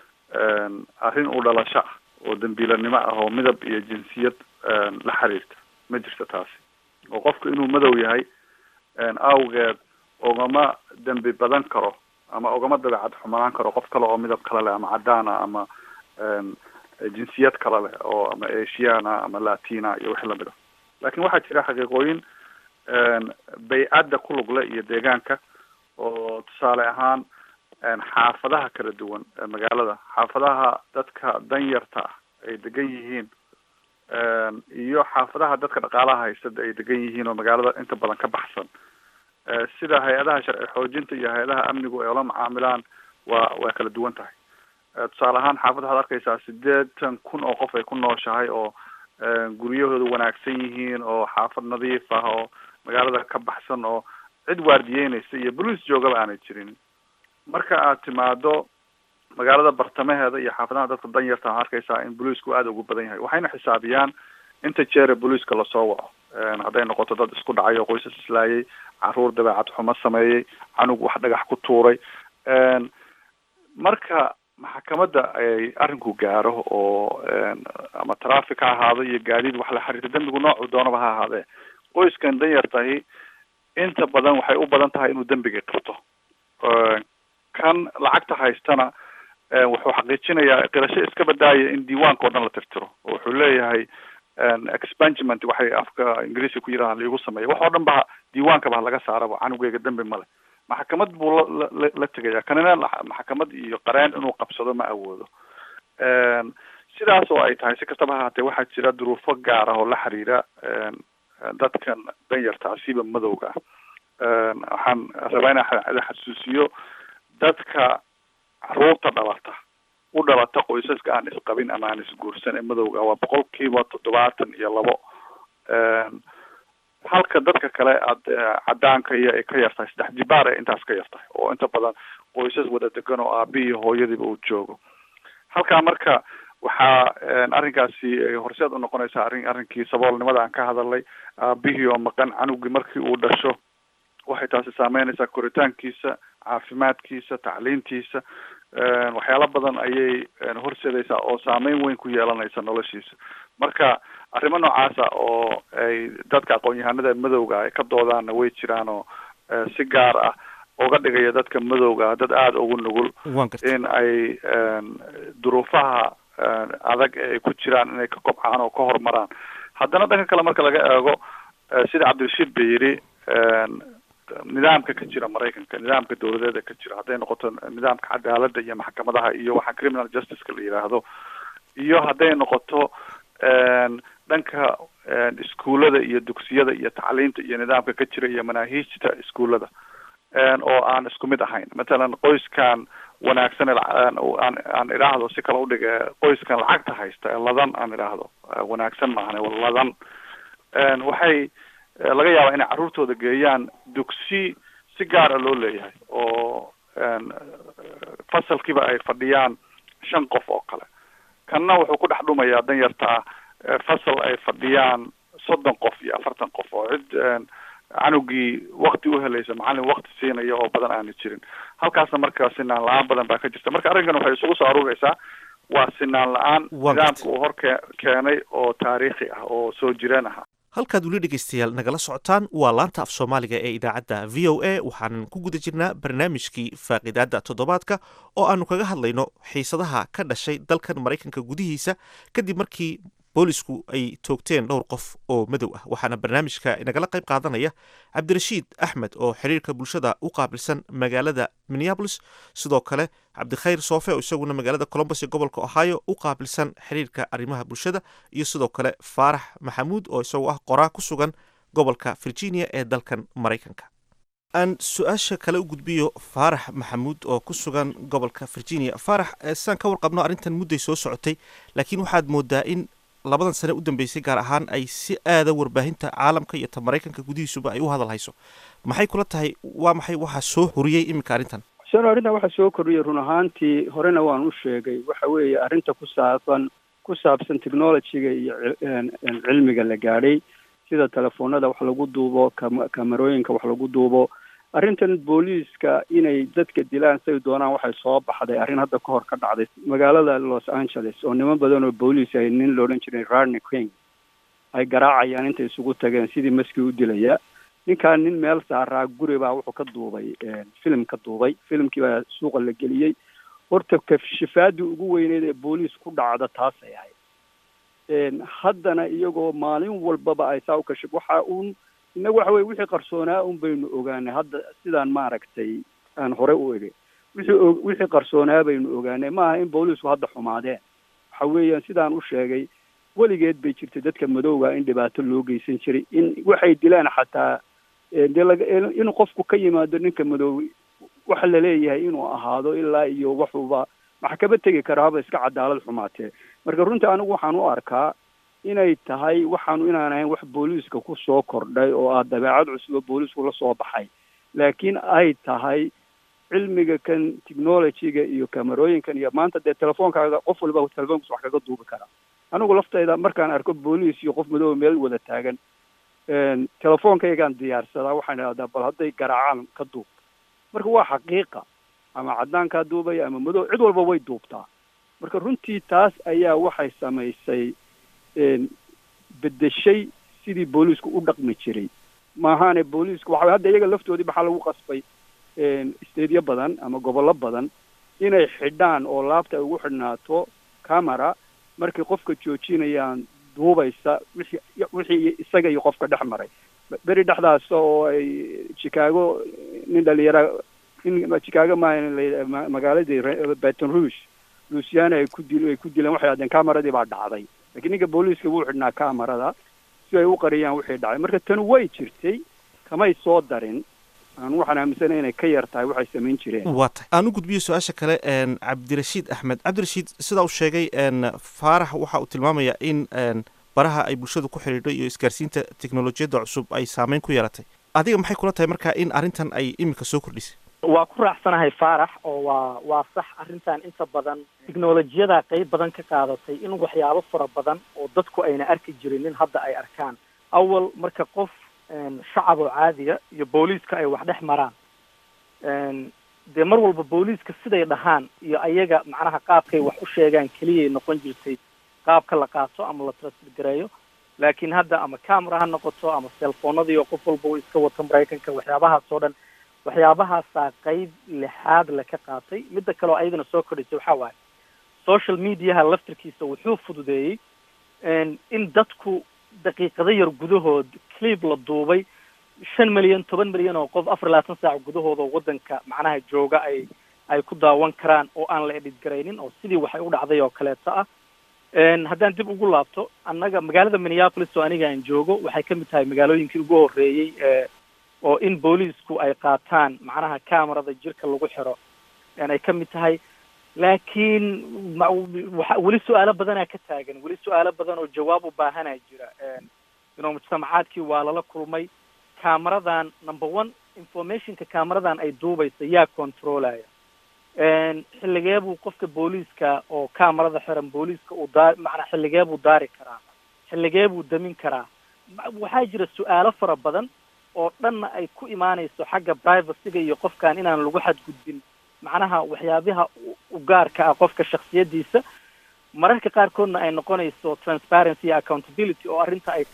arrin u dhalasho ah oo dambiilanimo ah oo midab iyo jinsiyad la xiriirta ma jirto taasi oo qofku inuu madow yahay awgeed ogama dembi badan karo ama ogama dabeecad xumanaan karo qof kale oo midab kale leh ama cadaana ama jinsiyad kale leh oo ama asiana ama latina iyo wixii lamid a lakin waxaa jira xaqiiqooyin baycadda ku lugle iyo deegaanka oo tusaale ahaan xaafadaha kala duwan ee magaalada xaafadaha dadka danyarta ah ay degan yihiin iyo xaafadaha dadka dhaqaalaha haystada ay degan yihiin oo magaalada inta badan ka baxsan sida hay-adaha sharci xoojinta iyo hay-adaha amnigu ay ula macaamilaan waa waa kala duwan tahay tusaale ahaan xaafad waxaad arkaysaa sideetan kun oo qof ay ku nooshahay oo guryahooda wanaagsan yihiin oo xaafad nadiif ah oo magaalada ka baxsan oo cid waardiyeynaysa iyo boliis joogaba aanay jirin marka aad timaado magaalada bartamaheeda iyo xaafadaha dadka danyarta waxaad arkaysaa in boliisku aada ugu badan yahay waxayna xisaabiyaan inta jeere boliiska lasoo waco hadday noqoto dad isku dhacay oo qoysas islaayay caruur dabeecad xumo sameeyey canug wax dhagax ku tuuray marka maxkamadda ay arrinku gaaro oo ama traffic ha ahaado iyo gaadiid wax la xiriirta dembigu noocu doonaba ha ahaadee qoyskan danyartahi inta badan waxay u badan tahay inuu dembigii qabto kan lacagta haystana wuxuu xaqiijinayaa qirasho iska badaaya in diiwaanka o dhan la tirtiro oo wuxuu leeyahay expungement waxay afka ingiriiska ku yidhaha laigu sameeya wax oo dhan ba diiwaankaba ha laga saaraba canugeyga dembi male maxkamad buu la la la tegaya kanina maxkamad iyo qareen inuu qabsado ma awoodo sidaas oo ay tahay si kastaba ha haatee waxaa jira duruufo gaar ah oo la xiriira dadkan danyarta asiiba madowga ah waxaan rabaa inaan xasuusiyo dadka caruurta dhalata u dhalata qoysaska aan isqabin ama aan isguursan ee madowga waa boqol kiiba toddobaatan iyo labo halka dadka kale aad cadaanka iyo ay ka yartahay saddex jibaar ee intaas ka yartahay oo inta badan qoysas wada degan oo aabihi hooyadiiba uu joogo halkaa marka waxaa arrinkaasi horseed unoqonaysaa arrin arrinkii saboolnimada aan ka hadalnay aabihii oo maqan canugii markii uu dhasho waxay taasi saameynaysaa koritaankiisa caafimaadkiisa tacliintiisa waxyaalo badan ayay horseedaysaa oo saameyn weyn ku yeelanaysa noloshiisa marka arrimo noocaasa oo ay dadka aqoon-yahanada madowga ay ka doodaanna way jiraan oo si gaar ah uga dhigaya dadka madowga dad aada ugu nugul in ay duruufaha adag ee ay ku jiraan inay ka kobcaan oo ka horumaraan haddana dhanka kale marka laga eego sida cabdirashiid ba yidhi nidaamka ka jira maraykanka nidaamka dawladeeda ka jira hadday noqoto nidaamka cadaaladda iyo maxkamadaha iyo waxa criminal justiceka la yidhaahdo iyo hadday noqoto dhanka iskuullada iyo dugsiyada iyo tacliinta iyo nidaamka ka jira iyo manaahiijta iskuullada oo aan isku mid ahayn matalan qoyskan wanaagsan aan aan idhaahdo si kale udhige qoyskan lacagta haysta ee ladan aan idhaahdo wanaagsan maahan ladan waxay laga yaabaa inay carruurtooda geeyaan dugsi si gaara loo leeyahay oo fasalkiiba ay fadhiyaan shan qof oo kale kanna wuxuu ku dhex dhumayaa danyarta ah fasal ay fadhiyaan soddon qof iyo afartan qof oo cid canugii wakti uhelaysa macallin wakti siinaya oo badan aana jirin halkaasna marka sinaan la-aan badan baa ka jirta marka arrinkan waxay isugu soo aruureysaa waa sinaan la-aan nidaamka uu hor ke keenay oo taariikhi ah oo soo jireen aha halkaad weli dhegaystayaal nagala socotaan waa laanta af soomaaliga ee idaacadda v o a waxaanan ku guda jirnaa barnaamijkii faaqidaadda toddobaadka oo aanu kaga hadlayno xiisadaha ka dhashay dalkan maraykanka gudihiisa kadib markii boolisku ay toogteen dhowr qof oo madow ah waxaana barnaamijka nagala qayb qaadanaya cabdirashiid axmed oo xiriirka bulshada u qaabilsan magaalada minneabolis sidoo kale cabdikhayr soofe oo isaguna magaalada colombos ee gobolka ohio u qaabilsan xiriirka arrimaha bulshada iyo sidoo kale faarax maxamuud oo isagoo ah qoraa ku sugan gobolka virginia ee dalkan maraykanka aan su-aasha kale u gudbiyo faarax maxamuud oo ku sugan gobolka virginia faarax saan ka warqabno arrintan mudday soo socotay laakiin waxaad moodaa in labadan sane u dambeysay gaar ahaan ay si aada warbaahinta caalamka iyo ta maraykanka gudihiisuba ay u hadal hayso maxay kula tahay waa maxay waxaa soo horiyey iminka arrintan xuseen arrintan waxaa soo kordhiyay run ahaantii horena waan u sheegay waxa weeye arrinta ku saabsan ku saabsan technologyga iyo cilmiga la gaadhay sida telefoonada wax lagu duubo kam kamerooyinka wax lagu duubo arrintan booliiska inay dadka dilaan say doonaan waxay soo baxday arrin hadda ka hor ka dhacday magaalada los angeles oo niman badan oo booliis ay nin la odhan jiray rarney king ay garaacayaan intay isugu tageen sidii maskii u dilaya ninkaan nin meel saaraa guri baa wuxuu ka duubay filim ka duubay filimkii baa suuqa la geliyey horta kashifaadii ugu weyneyd ee booliis ku dhacda taasay ahayd haddana iyagoo maalin walbaba ay saa u kashif waxa uun innagu waxa weye wixii qarsoonaa un baynu ogaanay hadda sidaan maaragtay aan hore u egay wixii o wixii qarsoonaa baynu ogaanay maaha in booliisku hadda xumaadeen waxa weeyaan sidaan u sheegay weligeed bay jirtay dadka madowga in dhibaato loo geysan jiray in waxay dilaan xataa dee laga in qofku ka yimaado ninka madow waxa laleeyahay inuu ahaado ilaa iyo waxuba maxkama tegi kara haba iska cadaalad xumaatee marka runtii anigu waxaan u arkaa inay tahay waxaanu inaan ahayn wax booliiska ku soo kordhay oo ah dabeecad cusub oo booliisku la soo baxay laakiin ay tahay cilmiga kan technologyga iyo kamerooyinkan iyo maanta dee telefoonkaaga qof walba telefoonkiisa wax kaga duubi karaa anigu laftayda markaan arko booliis iyo qof madooba meel wada taagan telefoonkaygaan diyaarsadaa waxaan idhahdaa bal hadday garaacaan ka duub marka waa xaqiiqa ama caddaankaa duubaya ama madow cid walba way duubtaa marka runtii taas ayaa waxay samaysay bedeshay sidii booliisku u dhaqmi jiray maahaane booliisku waxa hadda iyaga laftoodii maxaa lagu qasbay isteedyo badan ama gobollo badan inay xidhaan oo laabta ay ugu xidhnaato camera markay qofka joojinayaan duubaysa wixii wixii isaga iyo qofka dhex maray beri dhexdaas oo ay chicago nin dhalinyara nin chicago maaha magaaladii baton rouge luciana ay ku dil ay ku dileen waxay hahdeen cameradii baa dhacday lakiin ninka booliiska wuu xidhnaa camerada si ay u qariyaan wixii dhacay marka tani way jirtay kamay soo darin aan waxaan aaminsanay inay ka yar tahay waxay samayn jireen waa tahay aan u gudbiyo su-aasha kale cabdirashiid axmed cabdirashiid sidaa uu sheegay faarax waxa uu tilmaamayaa in baraha ay bulshadu ku xidhiidho iyo isgaarsiinta teknolojiyadda cusub ay saameyn ku yeelatay adiga maxay kula tahay marka in arrintan ay iminka soo kordhisay waa ku raacsanahay faarax oo waa waa sax arrintan inta badan tiknolojiyada qeyb badan ka qaadatay in waxyaabo fara badan oo dadku ayna arki jirinin hadda ay arkaan awal marka qof shacab oo caadiga iyo booliiska ay wax dhex maraan dee mar walba booliiska siday dhahaan iyo ayaga macnaha qaabkay wax u sheegaan keliyay noqon jirtay qaabka la qaato ama la transfergareeyo laakiin hadda ama camera ha noqoto ama cellfoonadii oo qof walba uu iska wato maraykanka waxyaabahaas oo dhan waxyaabahaasaa qeyb lixaad le ka qaatay midda kale oo ayadana soo kordhisay waxaa waaye social mediaha laftirkiisa wuxuu fududeeyey in dadku daqiiqado yar gudahood clip la duubay shan milyan toban milyan oo qof afar labaatan saac gudahooda waddanka macnaha jooga ay ay ku daawan karaan oo aan la edhid garaynin oo sidii waxay u dhacday oo kaleeto ah haddaan dib ugu laabto annaga magaalada minneapolis oo aniga aan joogo waxay ka mid tahay magaalooyinkii ugu horreeyey oo in booliisku ay qaataan macnaha camerada jirka lagu xiro ay ka mid tahay laakiin wa weli su-aalo badanaa ka taagan weli su-aalo badan oo jawaab u baahanaa jira ino mujtamacaadkii waa lala kulmay cameradan number one informationka cameradan ay duubaysa yaa controlaya xilligee buu qofka booliiska oo camerada xiran booliiska uu daa macnaa xilligee buu daari karaa xilligee buu damin karaa waxaa jira su-aalo fara badan oo dhanna ay ku imaanayso xagga privacyga iyo qofkan inaan lagu xadgudbin macnaha waxyaabaha u gaarka ah qofka shaksiyadiisa mararka qaarkoodna ay noqonayso transparency iyo accountability oo arrinta ay tahay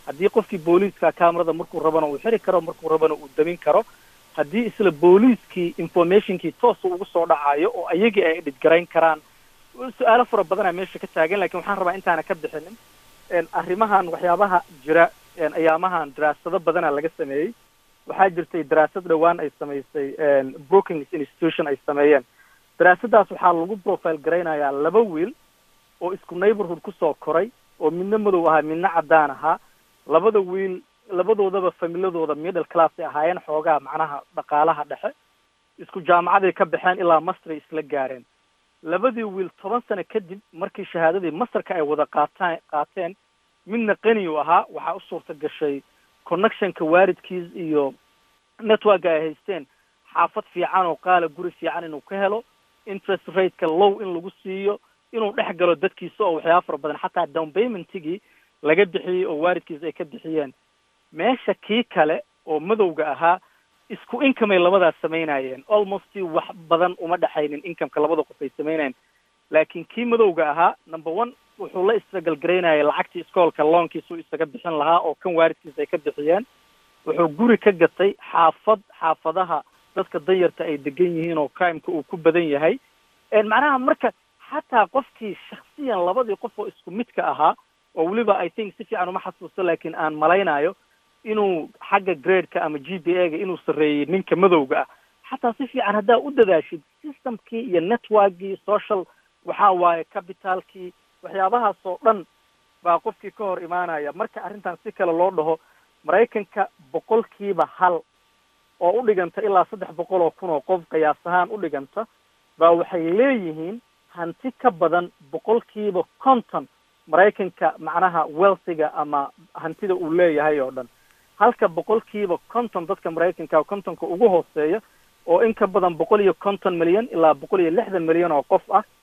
haddii qofkii booliiska camerada markuu rabana uu xiri karo markuu rabana uu damin karo haddii isla booliiskii informationkii toosa ugu soo dhacayo oo ayagii ay dhidgarayn karaan su-aalo fara badanaa meesha ka taagan lakin waxaan rabaa intaana ka bixinin arrimahan waxyaabaha jira ayaamahan daraasado badanaa laga sameeyey waxaa jirtay daraasad dhowaan ay samaysay brookings institution ay sameeyeen daraasadaas waxaa lagu profile garaynayaa laba wiil oo isku neighborhood kusoo koray oo midna madow ahaa midna caddaan ahaa labada wiil labadoodaba familadooda middle class ay ahaayeen xoogaa macnaha dhaqaalaha dhexe isku jaamacaday ka baxeen ilaa masteray isla gaareen labadii wiil toban sano kadib markii shahaadadii masterka ay wada qaataan qaateen midna qani u ahaa waxaa u suurta gashay connectionka waalidkiis iyo networka ay haysteen xaafad fiican oo qaala guri fiican inuu ka helo interest rateka low in lagu siiyo inuu dhex galo dadkiisa oo waxyaaba fara badan xataa down paymentigii laga bixiyey oo waalidkiis ay ka bixiyeen meesha kii kale oo madowga ahaa isku income ay labadaas samaynayeen almost wax badan uma dhexaynin incomeka labada qof ay samaynayeen laakiin kii madowga ahaa number one wuxuu la istragalgaraynayay lacagtii iskoolka loonkiisuu isaga bixin lahaa oo kan waalidkiis ay ka bixiyeen wuxuu guri ka gatay xaafad xaafadaha dadka danyarta ay degan yihiin oo crimeka uu ku badan yahay macnaha marka xataa qofkii shaksiyan labadii qof oo isku midka ahaa oo weliba i think si fiican uma xasuusto laakiin aan malaynayo inuu xagga gradeka ama g b a ga inuu sarreeyey ninka madowga ah xataa si fiican haddaa u dadaashid systemkii iyo networkii social waxa waaye capitalkii waxyaabahaas oo dhan baa qofkii ka hor imaanaya marka arrintan si kale loo dhaho maraykanka boqolkiiba hal oo u dhiganta ilaa saddex boqol oo kun oo qof qiyaas ahaan u dhiganta baa waxay leeyihiin hanti ka badan boqolkiiba conton maraykanka macnaha wealthiga ama hantida uu leeyahay oo dhan halka boqolkiiba conton dadka maraykanka contonka ugu hooseeya oo in ka badan boqol iyo conton milyan ilaa boqol iyo lixdan milyan oo qof ah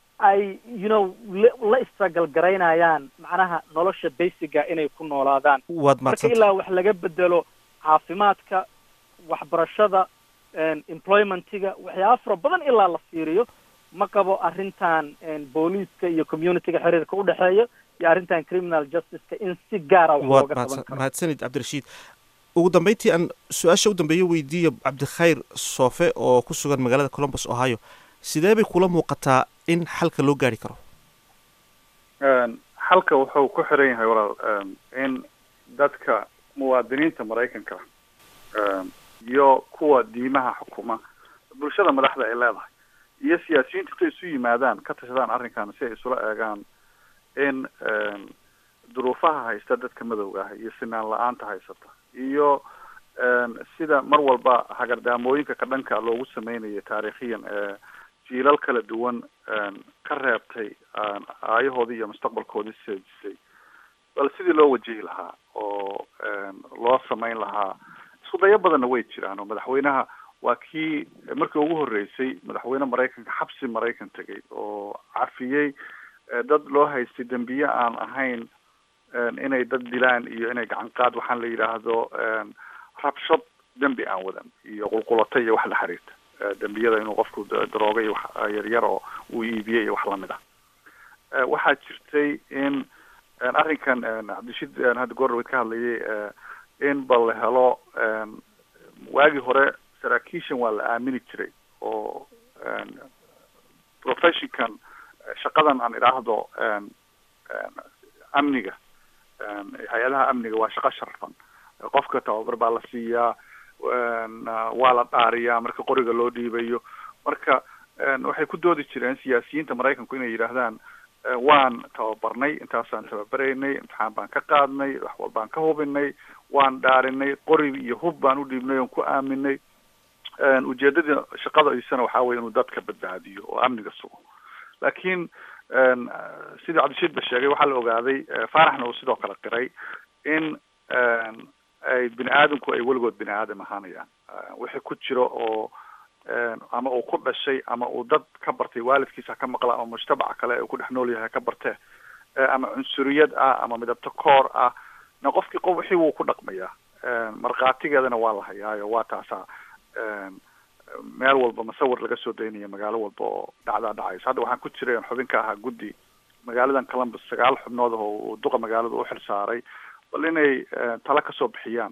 ay you know la istragal garaynayaan macnaha nolosha basiga inay ku noolaadaan waad marka mahadsanta ilaa wax laga bedelo caafimaadka waxbarashada employmentiga waxyaaba fara badan ilaa la fiiriyo ma qabo arrintan booliiska iyo communityga xiriirka udhexeeya iyo arrintan criminal justiceka in si gaara wax waad looga qaban mahadsan- karo mahadsanid cabdirashiid ugu dambeyntii aan su-aasha u dambeeyo weydiiyo cabdikhayr soofe oo ku sugan magaalada columbus ohio sidee bay kula muuqataa in xalka loo gaari karo xalka wuxuu ku xiran yahay walaal in dadka muwaadiniinta maraykanka iyo kuwa diimaha xukuma bulshada madaxda ay leedahay iyo siyaasiyiinta intay isu yimaadaan ka tashadaan arrinkan si ay isula eegaan in duruufaha haysta dadka madowga ah iyo sinaan la-aanta haysata iyo sida mar walba hagardaamooyinka ka dhanka loogu sameynayo taariikhiyan ee jiilal kala duwan ka reebtay aayahoodii iyo mustaqbalkoodii seejisay bal sidii loo wajihi lahaa oo loo samayn lahaa isku dayo badanna way jiraan oo madaxweynaha waa kii markii ugu horreysay madaxweyne maraykanka xabsi maraykan tegay oo cafiyey dad loo haystay dembiye aan ahayn inay dad dilaan iyo inay gacan qaad waxaan la yidhaahdo rabshad dembi aan wadan iyo qulqulata iyo wax la xiriirta dembiyada inuu qofku darooga iyo wax yaryar oo uu iibiyey iyo wax lamid ah waxaa jirtay in arrinkan cabdishid hadda goordhaweyd ka hadlayay in bal la helo waagii hore saraakiishan waa la aamini jiray oo professionkan shaqadan aan idhaahdo amniga hay-adaha amniga waa shaqo sharfan qofka tababar baa la siiyaa waa la dhaariyaa marka qoriga loo dhiibayo marka waxay ku doodi jireen siyaasiyiinta maraykanku inay yidhaahdaan waan tababarnay intaasaan tababaraynay imtixaan baan ka qaadnay wax walbaan ka hubinay waan dhaarinay qori iyo hub baan u dhiibnay oon ku aaminay ujeedadii shaqada isana waxaa weye inuu dadka badbaadiyo oo amniga sugo laakiin sidii cabdishiid ba sheegay waxaa la ogaaday faaraxna uu sidoo kale qiray in ay bini aadamku ay weligood bini aadam ahaanayaan wixii ku jiro oo ama uu ku dhashay ama uu dad ka bartay waalidkiisa ka maqla ama mujtamaca kale ee uu ku dhex nool yahay ka bartee ama cunsuriyad ah ama midabto koor ah na qofkii qof wixii wuu ku dhaqmayaa markhaatigeedana waa la hayaayo waa taasaa meel walba masawir laga soo daynaya magaalo walba oo dhacdaa dhacayso hadda waxaan ku jiray xubin ka ahaa guddi magaaladan columbus sagaal xubnood oo uu duqa magaalada u xil saaray bal inay tala kasoo bixiyaan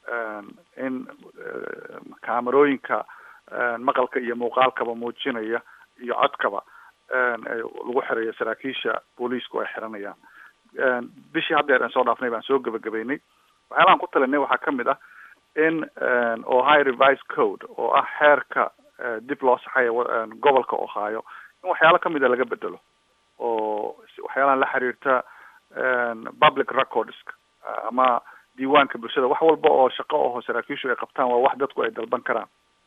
in kaamerooyinka maqalka iyo muuqaalkaba muujinaya iyo codkaba lagu xirayo saraakiisha booliisku ay xiranayaan bishii haddeer aan soo dhaafnay baan soo gebagabeynay waxyaalahan ku talinay waxaa kamid ah in ohio revised code oo ah xeerka dib loo saxayo gobolka ohio in waxyaalo kamida laga bedelo oo waxyaalahan la xiriirta public recordska ama diiwaanka bulshada wax walba oo shaqo aho saraakiishu ay qabtaan waa wax dadku ay dalban karaan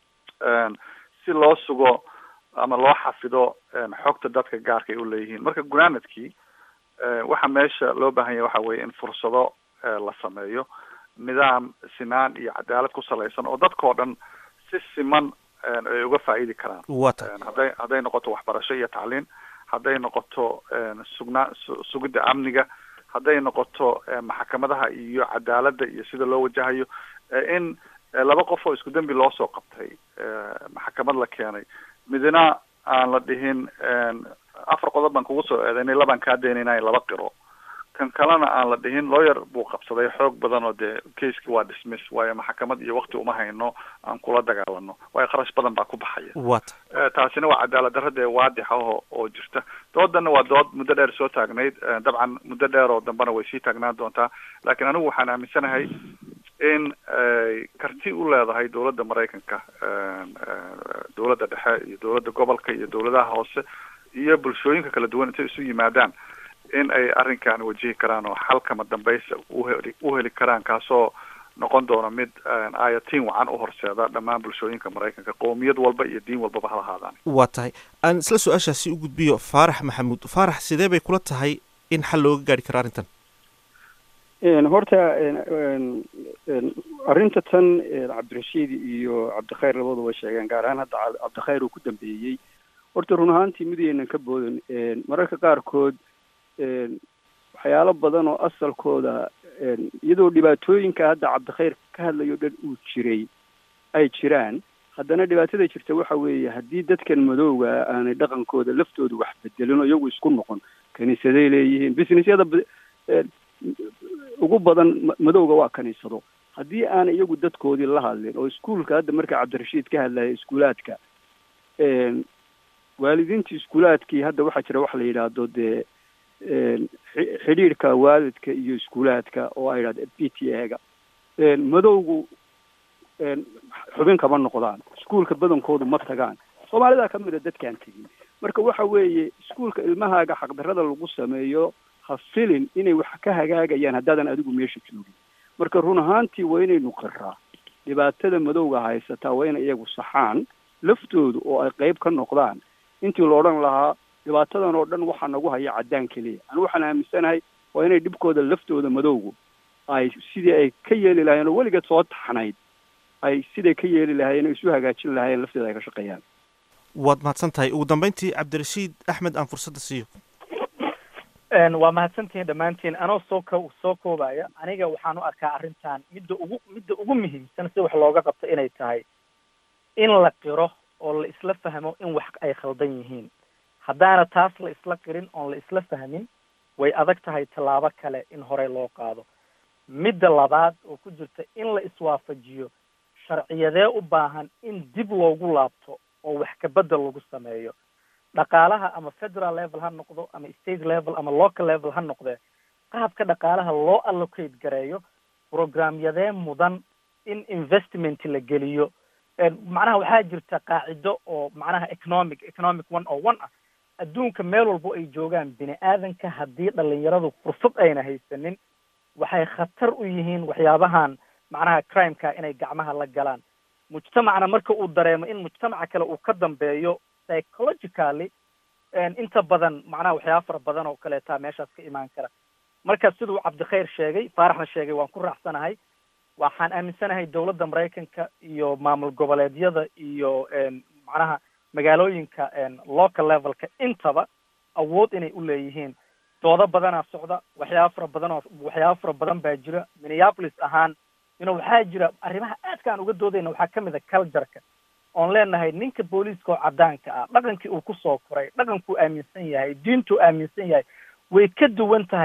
si loo sugo ama loo xafido xogta dadka gaarka ay uleeyihiin marka gunaanadkii waxa meesha loo baahan yahay waxa weye in fursado la sameeyo nidaam sinaan iyo cadaalad ku salaysan oo dadkao dhan si siman ay uga faa'iidi karaan wata hadday hadday noqoto waxbarasho iyo tacliin hadday noqoto sugnaa sugidda amniga hadday noqoto maxkamadaha iyo cadaaladda iyo sida loo wajahayo in laba qof oo isku dembi loo soo qabtay maxkamad la keenay midna aan la dhihin afar qodob baan kugu soo eedaynay labaan kaa daynayna laba qiro kan kalena aan la dhihin lawyer buu qabsaday xoog badan oo dee caseki waa dismiss waayo maxkamad iyo wakti uma hayno aan kula dagaalano waayo kharash badan baa ku baxaya wata taasina waa cadaalad darra dee waadixa oo oo jirta doodana waa dood muddo dheer soo taagnayd dabcan muddo dheer oo dambena way sii taagnaan doontaa laakiin anigu waxaan aaminsanahay in ay karti u leedahay dowladda maraykanka dowladda dhexe iyo dowladda gobolka iyo dowladaha hoose iyo bulshooyinka kala duwan intay isu yimaadaan in ay arrinkan wajihi karaan oo xalkama dambaysa uheli uheli karaan kaasoo noqon doona mid ayatiin wacan u horseeda dhammaan bulshooyinka maraykanka qowmiyad walba iyo diin walbaba hala ahaadaan waa tahay aan isla su-aashaasi u gudbiyo faarax maxamuud faarax sidee bay kula tahay in xal looga gaari karo arrintan horta arrinta tan cabdirashiid iyo cabdikhayr labadu way sheegeen gaar ahaan hadda cabdikhayr uu ku dambeeyey horta run ahaantii midaynan ka boodan mararka qaarkood waxyaalo badan oo asalkooda iyadoo dhibaatooyinka hadda cabdikhayr ka hadlayo dhan uu jiray ay jiraan haddana dhibaatada jirta waxa weeye haddii dadkan madowga aanay dhaqankooda laftooda wax bedelin oo iyagu isku noqon kaniisaday leeyihiin businessyada ugu badan madowga waa kaniisado haddii aanay iyagu dadkoodii la hadlin oo iskuolka hadda marka cabdirashiid ka hadlaya iskuulaadka waalidiinta iskuulaadkii hadda waxaa jira wax la yidhaahdo dee xidhiirhka waalidka iyo iskuulaadka oo ay yidhahdo p t a-ga madowgu xubin kama noqdaan iskuolka badankoodu ma tagaan soomaalidaa ka mid a dadkaan tegin marka waxa weeye iskuolka ilmahaaga xaqdarrada lagu sameeyo ha filin inay wax ka hagaagayaan haddaadan adigu meesha joogin marka run ahaantii waa inaynu qiraa dhibaatada madowga haysataa waa inay iyagu saxaan laftoodu oo ay qeyb ka noqdaan intii la odhan lahaa dhibaatadan oo dhan waxaa nagu haya caddaan keliya anigu waxaan aaminsanahay waa inay dhibkooda laftooda madowgu ay sidii ay ka yeeli lahayen oo weligeed soo taxnayd ay siday ka yeeli lahaayeen oo isu hagaajin lahaayeen lafteeda ay ka shaqeeyaan waad mahadsan tahay ugu dambeyntii cabdirashiid axmed aan fursadda siiyo waa mahadsantihiin dhammaantiin anoo soo ko soo koobaya aniga waxaan u arkaa arrintan midda ugu midda ugu muhiimsan si wax looga qabto inay tahay in la qiro oo la isla fahmo in wax ay khaldan yihiin haddaana taas la isla qirin oon la isla fahmin way adag tahay tallaabo kale in horey loo qaado midda labaad oo ku jirta in la iswaafajiyo sharciyadee u baahan in dib loogu laabto oo wax kabedel lagu sameeyo dhaqaalaha ama federal level ha noqdo ama state level ama local level ha noqdee qaabka dhaqaalaha loo allocate gareeyo programyadee mudan in investment la geliyo macnaha waxaa jirta qaacido oo macnaha economic economic one oo one ah adduunka meel walbo ay joogaan bini aadanka haddii dhalinyaradu fursad ayna haysanin waxay khatar u yihiin waxyaabahan macnaha crimeka inay gacmaha la galaan mujtamacna marka uu dareemo in mujtamaca kale uu ka dambeeyo psychologically inta badan macnaha waxyaaba fara badan oo kaleetaa meeshaas ka imaan kara marka siduu cabdikhayr sheegay faaraxna sheegay waan ku raacsanahay waxaan aaminsanahay dowladda maraykanka iyo maamul goboleedyada iyo macnaha magaalooyinka local levelka intaba awood inay u leeyihiin doodo badanaa socda waxyaaba fara badan oo waxyaaba fara badan baa jira minneapolis ahaan ino waxaa jira arrimaha aadka aan uga doodayna waxaa kamid a cultureka oon leenahay ninka booliiska oo caddaanka ah dhaqankii uu kusoo koray dhaqankuu aaminsan yahay diintuu aaminsan yahay way ka duwan tahay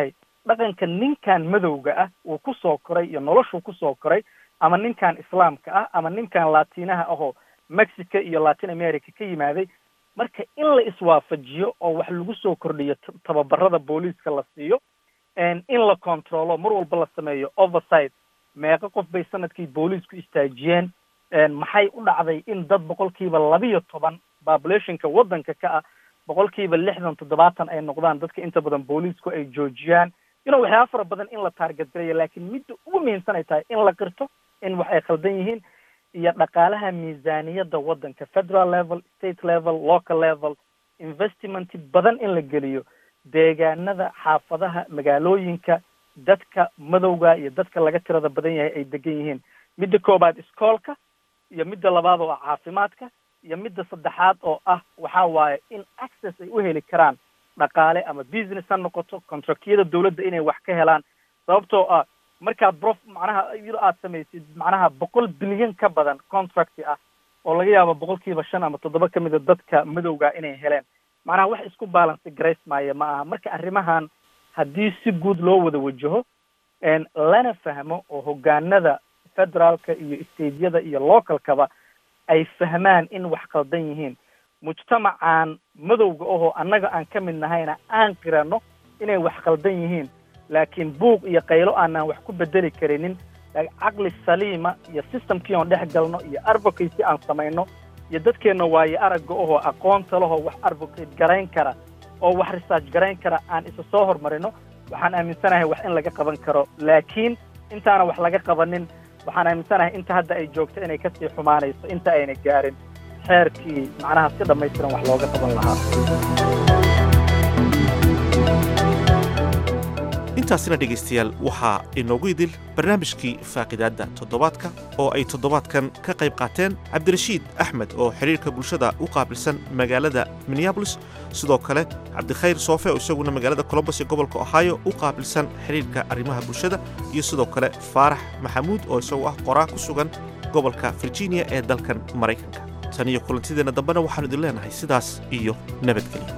dhaqanka ninkan madowga ah uu kusoo koray iyo noloshuu kusoo koray ama ninkan islaamka ah ama ninkan latinaha ahoo mexico iyo latin america ka yimaaday marka in la iswaafajiyo oo wax lagu soo kordhiyo tababarada booliiska la siiyo in la controlo mar walba la sameeyo oversight meeqo qof bay sanadkii booliisku istaajiyeen maxay u dhacday in dad boqolkiiba labiyo toban populationka waddanka ka ah boqolkiiba lixdan toddobaatan ay noqdaan dadka inta badan booliisku ay joojiyaan ino waxyaaba fara badan in la taarget garayo laakiin midda ugu muhiimsan ay tahay in la qirto in wax ay khaldan yihiin iyo dhaqaalaha miisaaniyadda waddanka federal level state level local level investment badan in la geliyo deegaanada xaafadaha magaalooyinka dadka madowga iyo dadka laga tirada badan yahay ay degan yihiin midda koobaad iskoolka iyo midda labaad oo ah caafimaadka iyo midda saddexaad oo ah waxa waaye in access ay u heli karaan dhaqaale ama business ha noqoto contractyada dawladda inay wax ka helaan sababtoo ah markaad brof macnaha iyadoo aad samaysid macnaha boqol bilyan ka badan contract ah oo laga yaabo boqolkiiba shan ama toddoba ka mida dadka madowga inay heleen macnaha wax isku balance grace maaya ma aha marka arrimahan haddii si guud loo wada wajaho lana fahmo oo hogaanada federaalka iyo stateyada iyo localkaba ay fahmaan in wax qaldan yihiin mujtamacan madowga ahoo annaga aan ka mid nahayna aan qirano inay wax qaldan yihiin laakiin buuq iyo qaylo aanaan wax ku bedeli karinin caqli saliima iyo systemkii oon dhex galno iyo advocacy aan samayno iyo dadkeenna waaye aragga ahoo aqoonta lahoo wax advocate garayn kara oo wax research garayn kara aan isa soo hormarino waxaan aaminsanahay wax in laga qaban karo laakiin intaana wax laga qabanin waxaan aaminsanahay inta hadda ay joogto inay kasii xumaanayso inta ayna gaarin xeerkii macnaha si dhammaystiran wax looga qaban lahaa intaasina dhegaystayaal waxaa inoogu idil barnaamijkii faaqidaadda toddobaadka oo ay toddobaadkan ka qayb qaateen cabdirashiid axmed oo xidhiirka bulshada u qaabilsan magaalada minneabolis sidoo kale cabdikhayr soofe oo isaguna magaalada colombos ee gobolka ohio u qaabilsan xidhiirka arrimaha bulshada iyo sidoo kale faarax maxamuud oo isagu ah qoraa ku sugan gobolka virginia ee dalkan maraykanka tan iyo kulantideenna dambena waxaanu idin leenahay sidaas iyo nabadgelyo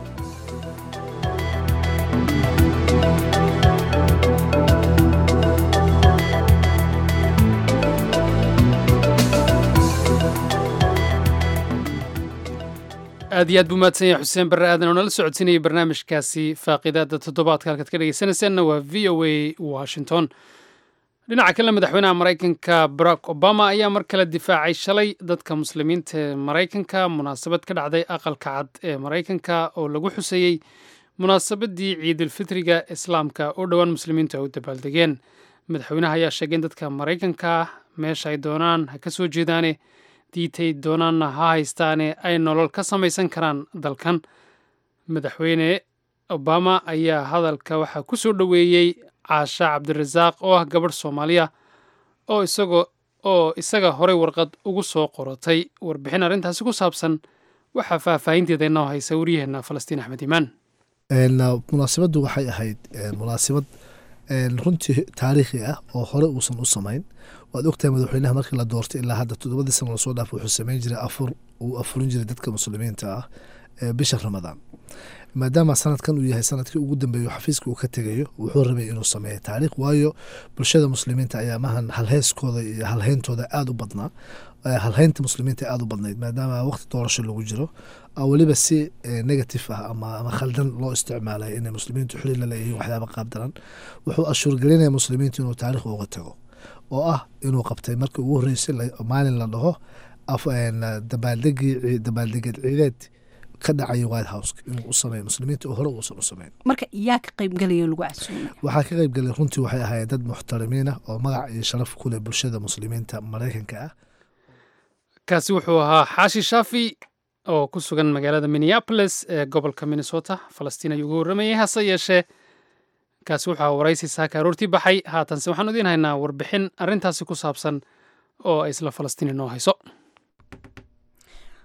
aad iyo aad buu mahadsan yahay xuseen barre aadan oo nala socodsiinayay barnaamijkaasi faaqidaadda toddobaadka halkaad ka dhegaysanaysaanna waa v o a washington dhinaca kale madaxweynaha maraykanka barack obama ayaa mar kale difaacay shalay dadka muslimiinta ee maraykanka munaasabad ka dhacday aqalka cad ee maraykanka oo lagu xuseeyey munaasabadii ciidulfitriga islaamka oo dhowaan muslimiintu ay u dabaaldegeen madaxweynaha ayaa sheegay in dadka maraykanka meesha ay doonaan ha ka soo jeedaane diitay doonaanna ha haystaane ay nolol ka samaysan karaan dalkan madaxweyne obama ayaa hadalka waxaa ku soo dhoweeyey caasha cabdirasaaq oo ah gabadh soomaaliya oo isagoo oo isaga horey warqad ugu soo qoratay warbixin arrintaasi ku saabsan waxaa faahfaahinteeda inoo haysa waryaheena falastiin axmed iimaan munaasabaddu waxay ahayd munaasabad runtii taariikhi ah oo hore uusan u samayn waad ogtahay madaxweynaha markii la doortay ilaa hadda toddobadii sano lasoo dhaaf wuxuu samayn jiray afur uu afurin jiray dadka muslimiinta ah bisha ramadaan maadaama sanadkan uu yahay sanadkii ugu dambeeyo xafiiska uu ka tegayo wuxuu rabay inuu sameeyo taariikh waayo bulshada muslimiinta ayaa mahan halheyskooda iyo halheyntooda aada u badnaa halheynta muslimiinta aada u badnayd maadaama waqti doorasho lagu jiro weliba si negative ah ama khaldan loo isticmaalay inay muslimiintu xuli la leeyihiin waxyaaba qaabdaran wuxuu ashuurgelinaya muslimiintu inuu taarikh uga tago oo ah inuu qabtay markii ugu horreysay maalin la dhaho dabaaldegii dabaaldegeed ciideed ka dhacaya white house inuu u sameeyo muslimiinta oo hore uusan u sameyn marka yaa ka qaybgelaya lagu casuumay waxaa ka qaybgelay runtii waxay ahaayeen dad muxtarimiin ah oo magac iyo sharaf ku leh bulshada muslimiinta maraykanka ah kaasi wuxuu ahaa xaashi shaafi oo ku sugan magaalada minneapolis ee gobolka minnesota falastiin ayuu uga warramayay hase yeeshee kaasi wuxuu ahaa waraysi saaka aroortii baxay haatanse waxaan idiin haynaa warbixin arrintaasi ku saabsan oo ay isla falastiin inoo hayso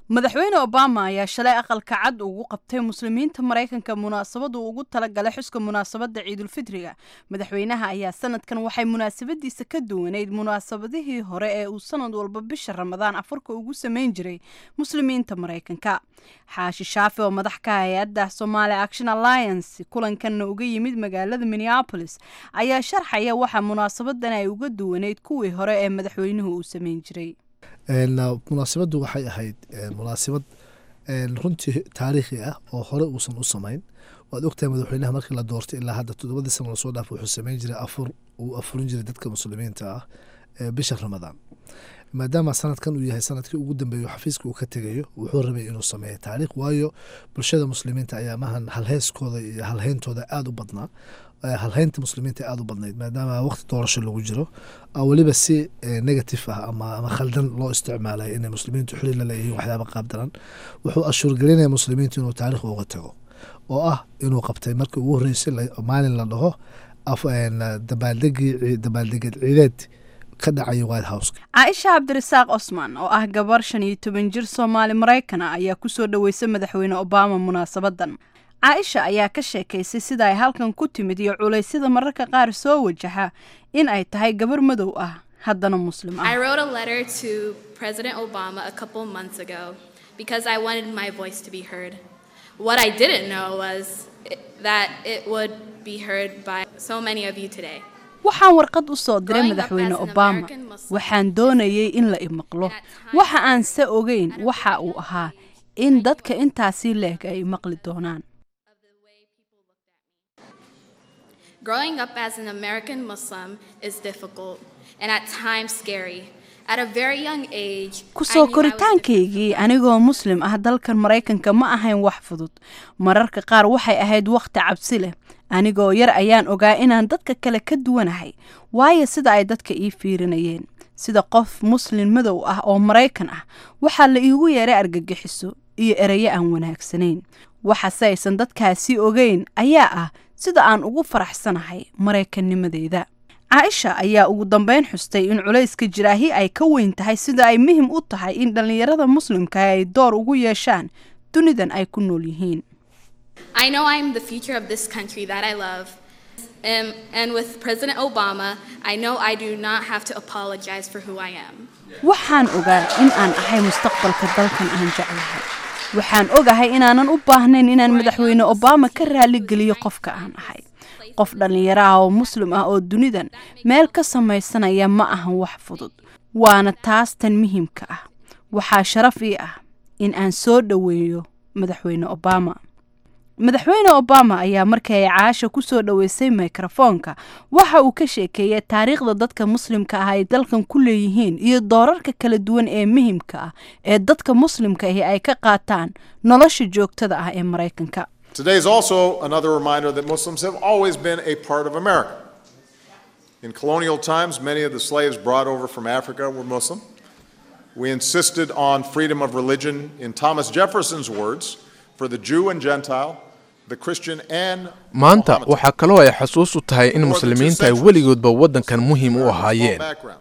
madaxweyne obama ayaa shalay aqalka cad ugu qabtay muslimiinta maraykanka munaasabad uu ugu talagalay xuska munaasabadda ciidulfitriga madaxweynaha ayaa sanadkan waxay munaasabadiisa ka duwaneyd munaasabadihii hore ee uu sanad walba bisha ramadaan afarka ugu sameyn jiray muslimiinta maraykanka xaashi shaafi oo madax ka hay-adda somali action alliance kulankanna uga yimid magaalada minneapolis ayaa sharxaya waxa munaasabadan ay uga duwaneyd kuwii hore ee madaxweynuhu uu sameyn jiray munaasabaddu waxay ahayd munaasabad runtii taariikhi ah oo hore uusan u samayn waad ogtahay madaxweynaha markii la doortay ilaa hadda toddobadii sano lasoo dhaaf wuxuu sameyn jiray afur uu afurin jiray dadka muslimiinta ah ee bisha ramadaan maadaama sanadkan uu yahay sanadkii ugu dambeeyo xafiiska uu ka tegayo wuxuu rabay inuu sameeyo taariikh waayo bulshada muslimiinta ayaa mahan halheeskooda iyo halheyntooda aada u badnaa halheynta muslimiinta aada u badnayd maadaama waqti doorasho lagu jiro weliba si negative ah ama ama khaldan loo isticmaalay inay muslimiintu xuli la leeyihiin waxyaaba qaabdaran wuxuu ashuurgelinaya muslimiintu inuu taarikh uga tago oo ah inuu qabtay markii ugu horreysay maalin la dhaho dabaaldegii dabaaldegeed ciideed ka dhacaya white house caaisha cabdirasaaq cosman oo ah gabar shan iyo toban jir soomaali maraykana ayaa kusoo dhaweysay madaxweyne obama munaasabadan caaisha ayaa ka sheekaysay sida ay halkan ku timid iyo culaysyada mararka qaar soo wajaxa in ay tahay gabar madow ah haddana muslim ah I wrote a letter to President Obama a couple months ago because I wanted my voice to be heard. What I didn't know was it, that it would be heard by so many of you today. waxaan warqad u soo diray madaxweyne obama waxaan doonayay in la imaqlo waxa aan se ogeyn waxa uu ahaa in dadka intaasii leeg ay maqli doonaan Growing up as an American Muslim is difficult and at times scary. At a very young age, kusoo koritaankaygii anigoo muslim ah dalkan maraykanka ma ahayn wax fudud mararka qaar waxay ahayd wakhti cabsi leh anigoo yar ayaan ogaa inaan dadka kale ka duwanahay waayo sida ay dadka ii fiirinayeen sida qof muslin madow ah oo maraykan ah waxaa la iigu yeeray argagixiso iyo erayo aan wanaagsanayn waxase aysan dadkaasi ogeyn ayaa ah sida aan ugu faraxsanahay maraykannimadeyda caaisha ayaa ugu dambeyn xustay in culayska jiraahi ay ka weyn tahay sida ay muhim u tahay in dhallinyarada muslimka ay door ugu yeeshaan dunidan ay ku nool yihiin I know I'm the future of this country that I love. Um, and with President Obama, I know I do not have to apologize for who I am. waxaan ogaa in aan ahay mustaqbalka dalkan aan jeclahay waxaan ogahay inaanan u baahnayn inaan madaxweyne obama ka raaligeliyo qofka aan ahay qof dhallinyaro ah oo muslim ah oo dunidan meel ka samaysanaya ma ahan wax fudud waana taas tan muhiimka ah waxaa sharaf ii ah in aan soo dhoweeyo madaxweyne obama madaxweyne obama ayaa markii ay caasha ku soo dhoweysay mikrofoonka waxa uu ka sheekeeyey taariikhda dadka muslimka ah ay dalkan ku leeyihiin iyo doorarka kala duwan ee muhimka ah ee dadka muslimka ahi ay ka qaataan nolosha joogtada ah ee maraykanka Today is also another reminder that Muslims have always been a part of America. In colonial times, many of the slaves brought over from Africa were Muslim. We insisted on freedom of religion, in Thomas Jefferson's words, for the Jew and Gentile, the Christian and maanta waxaa kaloo ay xasuus u tahay in muslimiinta ay weligoodba waddankan muhiim u ahaayeen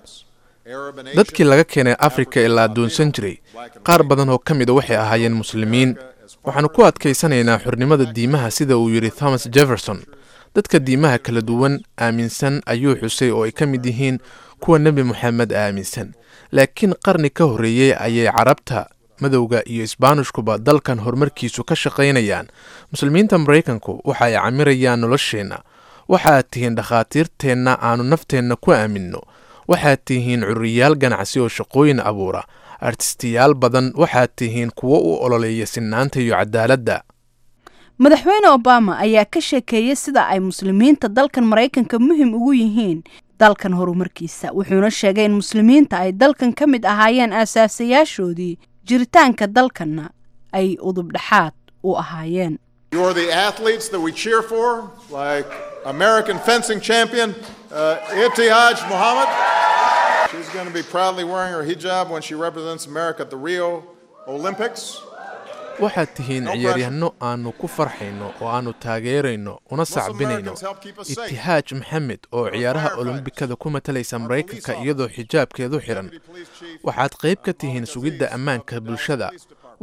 dadkii laga keenay afrika ee la addoonsan jiray qaar badan oo ka mida waxay ahaayeen muslimiin waxaannu ku adkaysanaynaa xornimada diimaha sida uu yidhi thomas jefferson dadka diimaha kala duwan aaminsan ayuu xusay oo ay ka mid yihiin kuwa nebi moxamed aaminsan laakiin qarni ka horreeyey ayay carabta madowga iyo isbaanishkuba dalkan horumarkiisu ka shaqaynayaan muslimiinta maraykanku waxa ay camirayaan nolosheenna waxaad tihiin dhakhaatiirteenna aannu nafteenna ku aaminno waxaad tihiin curiyaal ganacsi oo shaqooyin abuura artistiyaal badan waxaad tihiin kuwo u ololeeya sinaanta iyo cadaaladda madaxweyne obama ayaa ka sheekeeyey sida ay muslimiinta dalkan maraykanka muhim ugu yihiin dalkan horumarkiisa wuxuuna sheegay in muslimiinta ay dalkan ka mid ahaayeen aasaasayaashoodii jiritaanka dalkanna ay udubdhaxaad u ahaayeen You are the athletes that we cheer for, like American fencing champion uh, Itihaj Muhammad. She's going to be proudly wearing her hijab when she represents America at the Rio Olympics. waxaad tihiin ciyaaryahanno aannu ku farxayno oo aannu taageerayno una sacbinayno itihaaj maxamed oo ciyaaraha olombikada ku matalaysa maraykanka iyadoo xijaabkeedu xidhan waxaad qayb ka tihiin sugidda ammaanka bulshada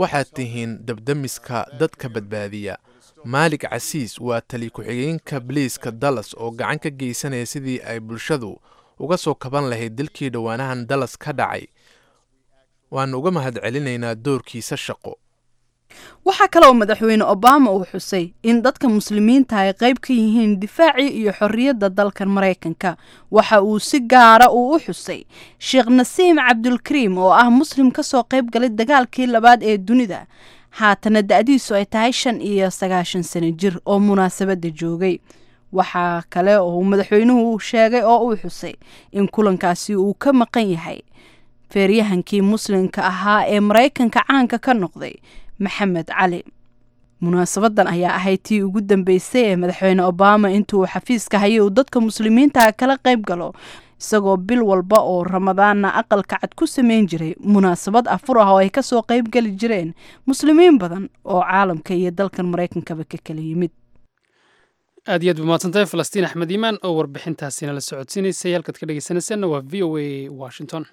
waxaad tihiin dabdamiska dadka badbaadiya maalig casiis waa tali ku-xigeenka biliiska dallas oo gacan ka geysanaya sidii ay bulshadu uga soo kaban lahayd dilkii dhowaanahan dallas ka dhacay waannu uga mahadcelinaynaa doorkiisa shaqo waxaa kale oo madaxweyne obama uu xusay in dadka muslimiinta ay qayb ka yihiin difaacii iyo xorriyadda dalkan maraykanka waxa uu si gaara uu u xusay sheekh nasiim cabdulkariim oo ah muslim ka soo qayb galay dagaalkii labaad ee dunida haatana da-diisu ay tahay shan iyo sagaashan sano jir oo munaasabadda joogay waxaa kale oo madaxweynuhu sheegay oo uu xusay in kulankaasi uu ka maqan yahay feeryahankii muslimka ahaa ee maraykanka caanka ka noqday maxamed cali munaasabadan ayaa ahayd tii ugu dambeysay ee madaxweyne obama intuu xafiiska hayay uu dadka muslimiinta kala qayb galo isagoo bil walba oo ramadaanna aqalka cad ku sameyn jiray munaasabad afur ah oo ay kasoo qayb geli jireen muslimiin badan oo caalamka iyo dalkan maraykankaba ka kala yimid aad iyo aad bumaadsantay falastiin axmed iimaan oo warbixintaasina la socodsiinaysay halkaad ka dhegeysanaysaanna waa v o a washington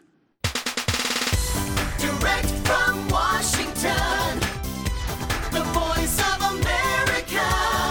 Direct from Washington, the voice of America,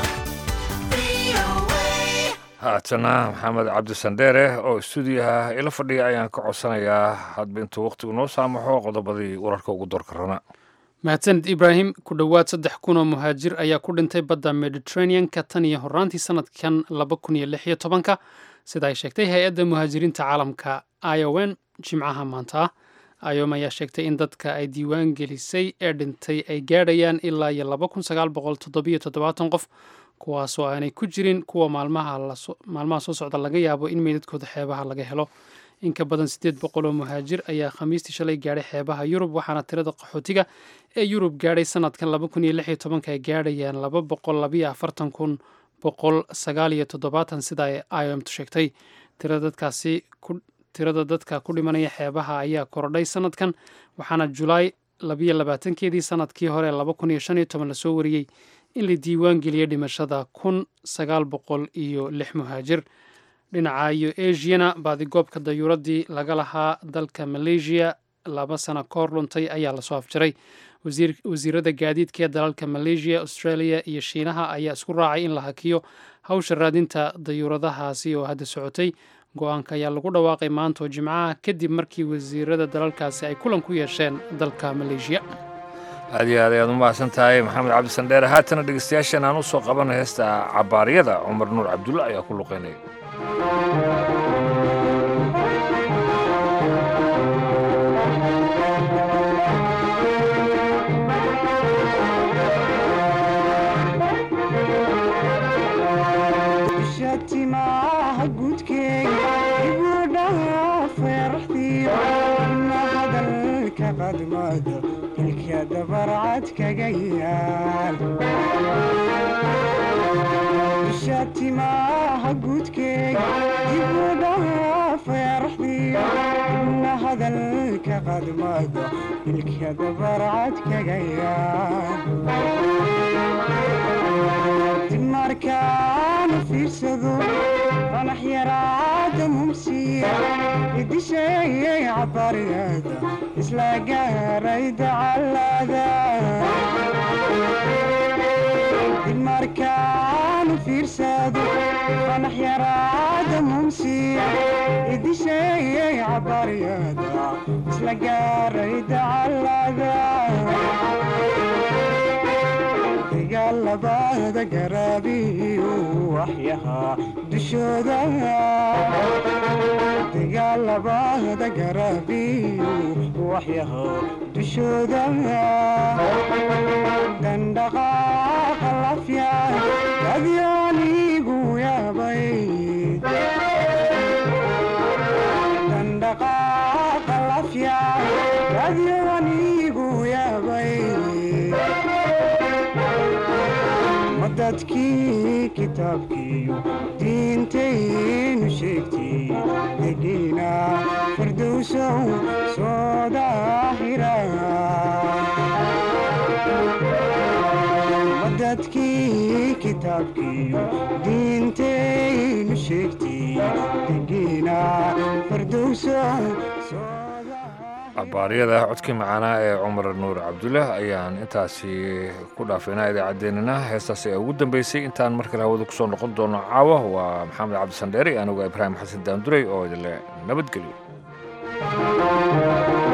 VOA. haatana maxamed cabdisandheere oo stuudiyaha ila fadhiya ayaan ka codsanayaa hadba intuu wakhtigu noo saamaxo qodobadii wararka ugu doorka rana mahadsanid ibraahim ku dhowaad saddex kun oo muhaajir ayaa ku dhintay badda mediterranean-ka tan iyo horaantii sanadkan laba kun iyo lix iyo tobanka sida ay sheegtay hay-adda muhaajiriinta caalamka iowen jimcaha maanta ah iom ayaa sheegtay in dadka ay diiwaan gelisay ee dhintay ay gaadhayaan ilaa iyo laba kun sagaal boqol toddobiyo toddobaatan qof kuwaasoo aanay ku jirin kuwa maalmaha laso- maalmaha soo socda laga yaabo in meydadkooda xeebaha laga helo in ka badan siddeed boqol oo muhaajir ayaa khamiistii shalay gaadhay xeebaha yurub waxaana tirada qaxootiga ee yurub gaadhay sanadkan laba kun iyo lix iyo tobanka ay gaadhayaan laba boqol labiyo afartan kun boqol sagaal iyo toddobaatan sida ay iomtu sheegtay tirada dadkaasi ku tirada dadka ku dhimanaya xeebaha ayaa korodhay sanadkan waxaana julaay labiyo labaatankeedii sanadkii hore laba kun iyo shan iyo toban lasoo wariyey in la diiwaan geliyey dhimashada kun sagaal boqol iyo lix muhaajir dhinaca iyo asiana baadigoobka dayuuradii laga lahaa dalka malaysia laba sano ka hor luntay ayaa lasoo afjaray wasiir- wasiirada gaadiidka ee dalalka malaysia australia iyo shiinaha ayaa isku raacay in la hakiyo hawsha raadinta dayuuradahaasi oo hadda socotay go-aanka ayaa lagu dhawaaqay maanta oo jimcaha kadib markii wasiirada dalalkaasi ay kulan ku yeesheen dalka malaysia aad iyo aad ayaad u mahadsan tahay maxamed cabdisandheere haatana dhegeystayaashan aan u soo qabana heesta cabaaryada cumar nuur cabdulle ayaa ku luqeynaya shatimaha gudkeega ibudhaha feeraxdiyo ina hadalka qadmada ilka dabarcad kaga yaal shatimaha gudkeega ibudhaha feeraxdiyo ina hadalka qadmada ilka dabarcad kaga yaal markaan fiirsado qanax yaraada mumsiya idisheeyay cabariyada isla gaaray dacalada markaan fiirsado qanax yaraada mumsiya idisheeyay cabariyada isla gaaray dacalada dagaalabada garaabiyo waxyahaa dushooda dagaalabada garaabiyo waxyahaa dushooda dandhaqaaqa lafya adyoonigu yaabay dandhaqaaqa lafya adyoonigu yaabay dadkii kitaabkiiyo diintaynu sheegtay degiina firdowsow soo daahira dadkii kitaabkiiyo diintaynu sheegtay degiina firdowsow abaaryada codkii macaanaa ee cumar nuur cabdullaah ayaan intaasi ku dhaafaynaa idaacaddeenina heestaasi ee ugu dambeysay intaan mar kale hawada kusoo noqon doono caawa waa maxamed cabdisandheere anigu ibraahim xasan daanduray oo idinle nabadgelyo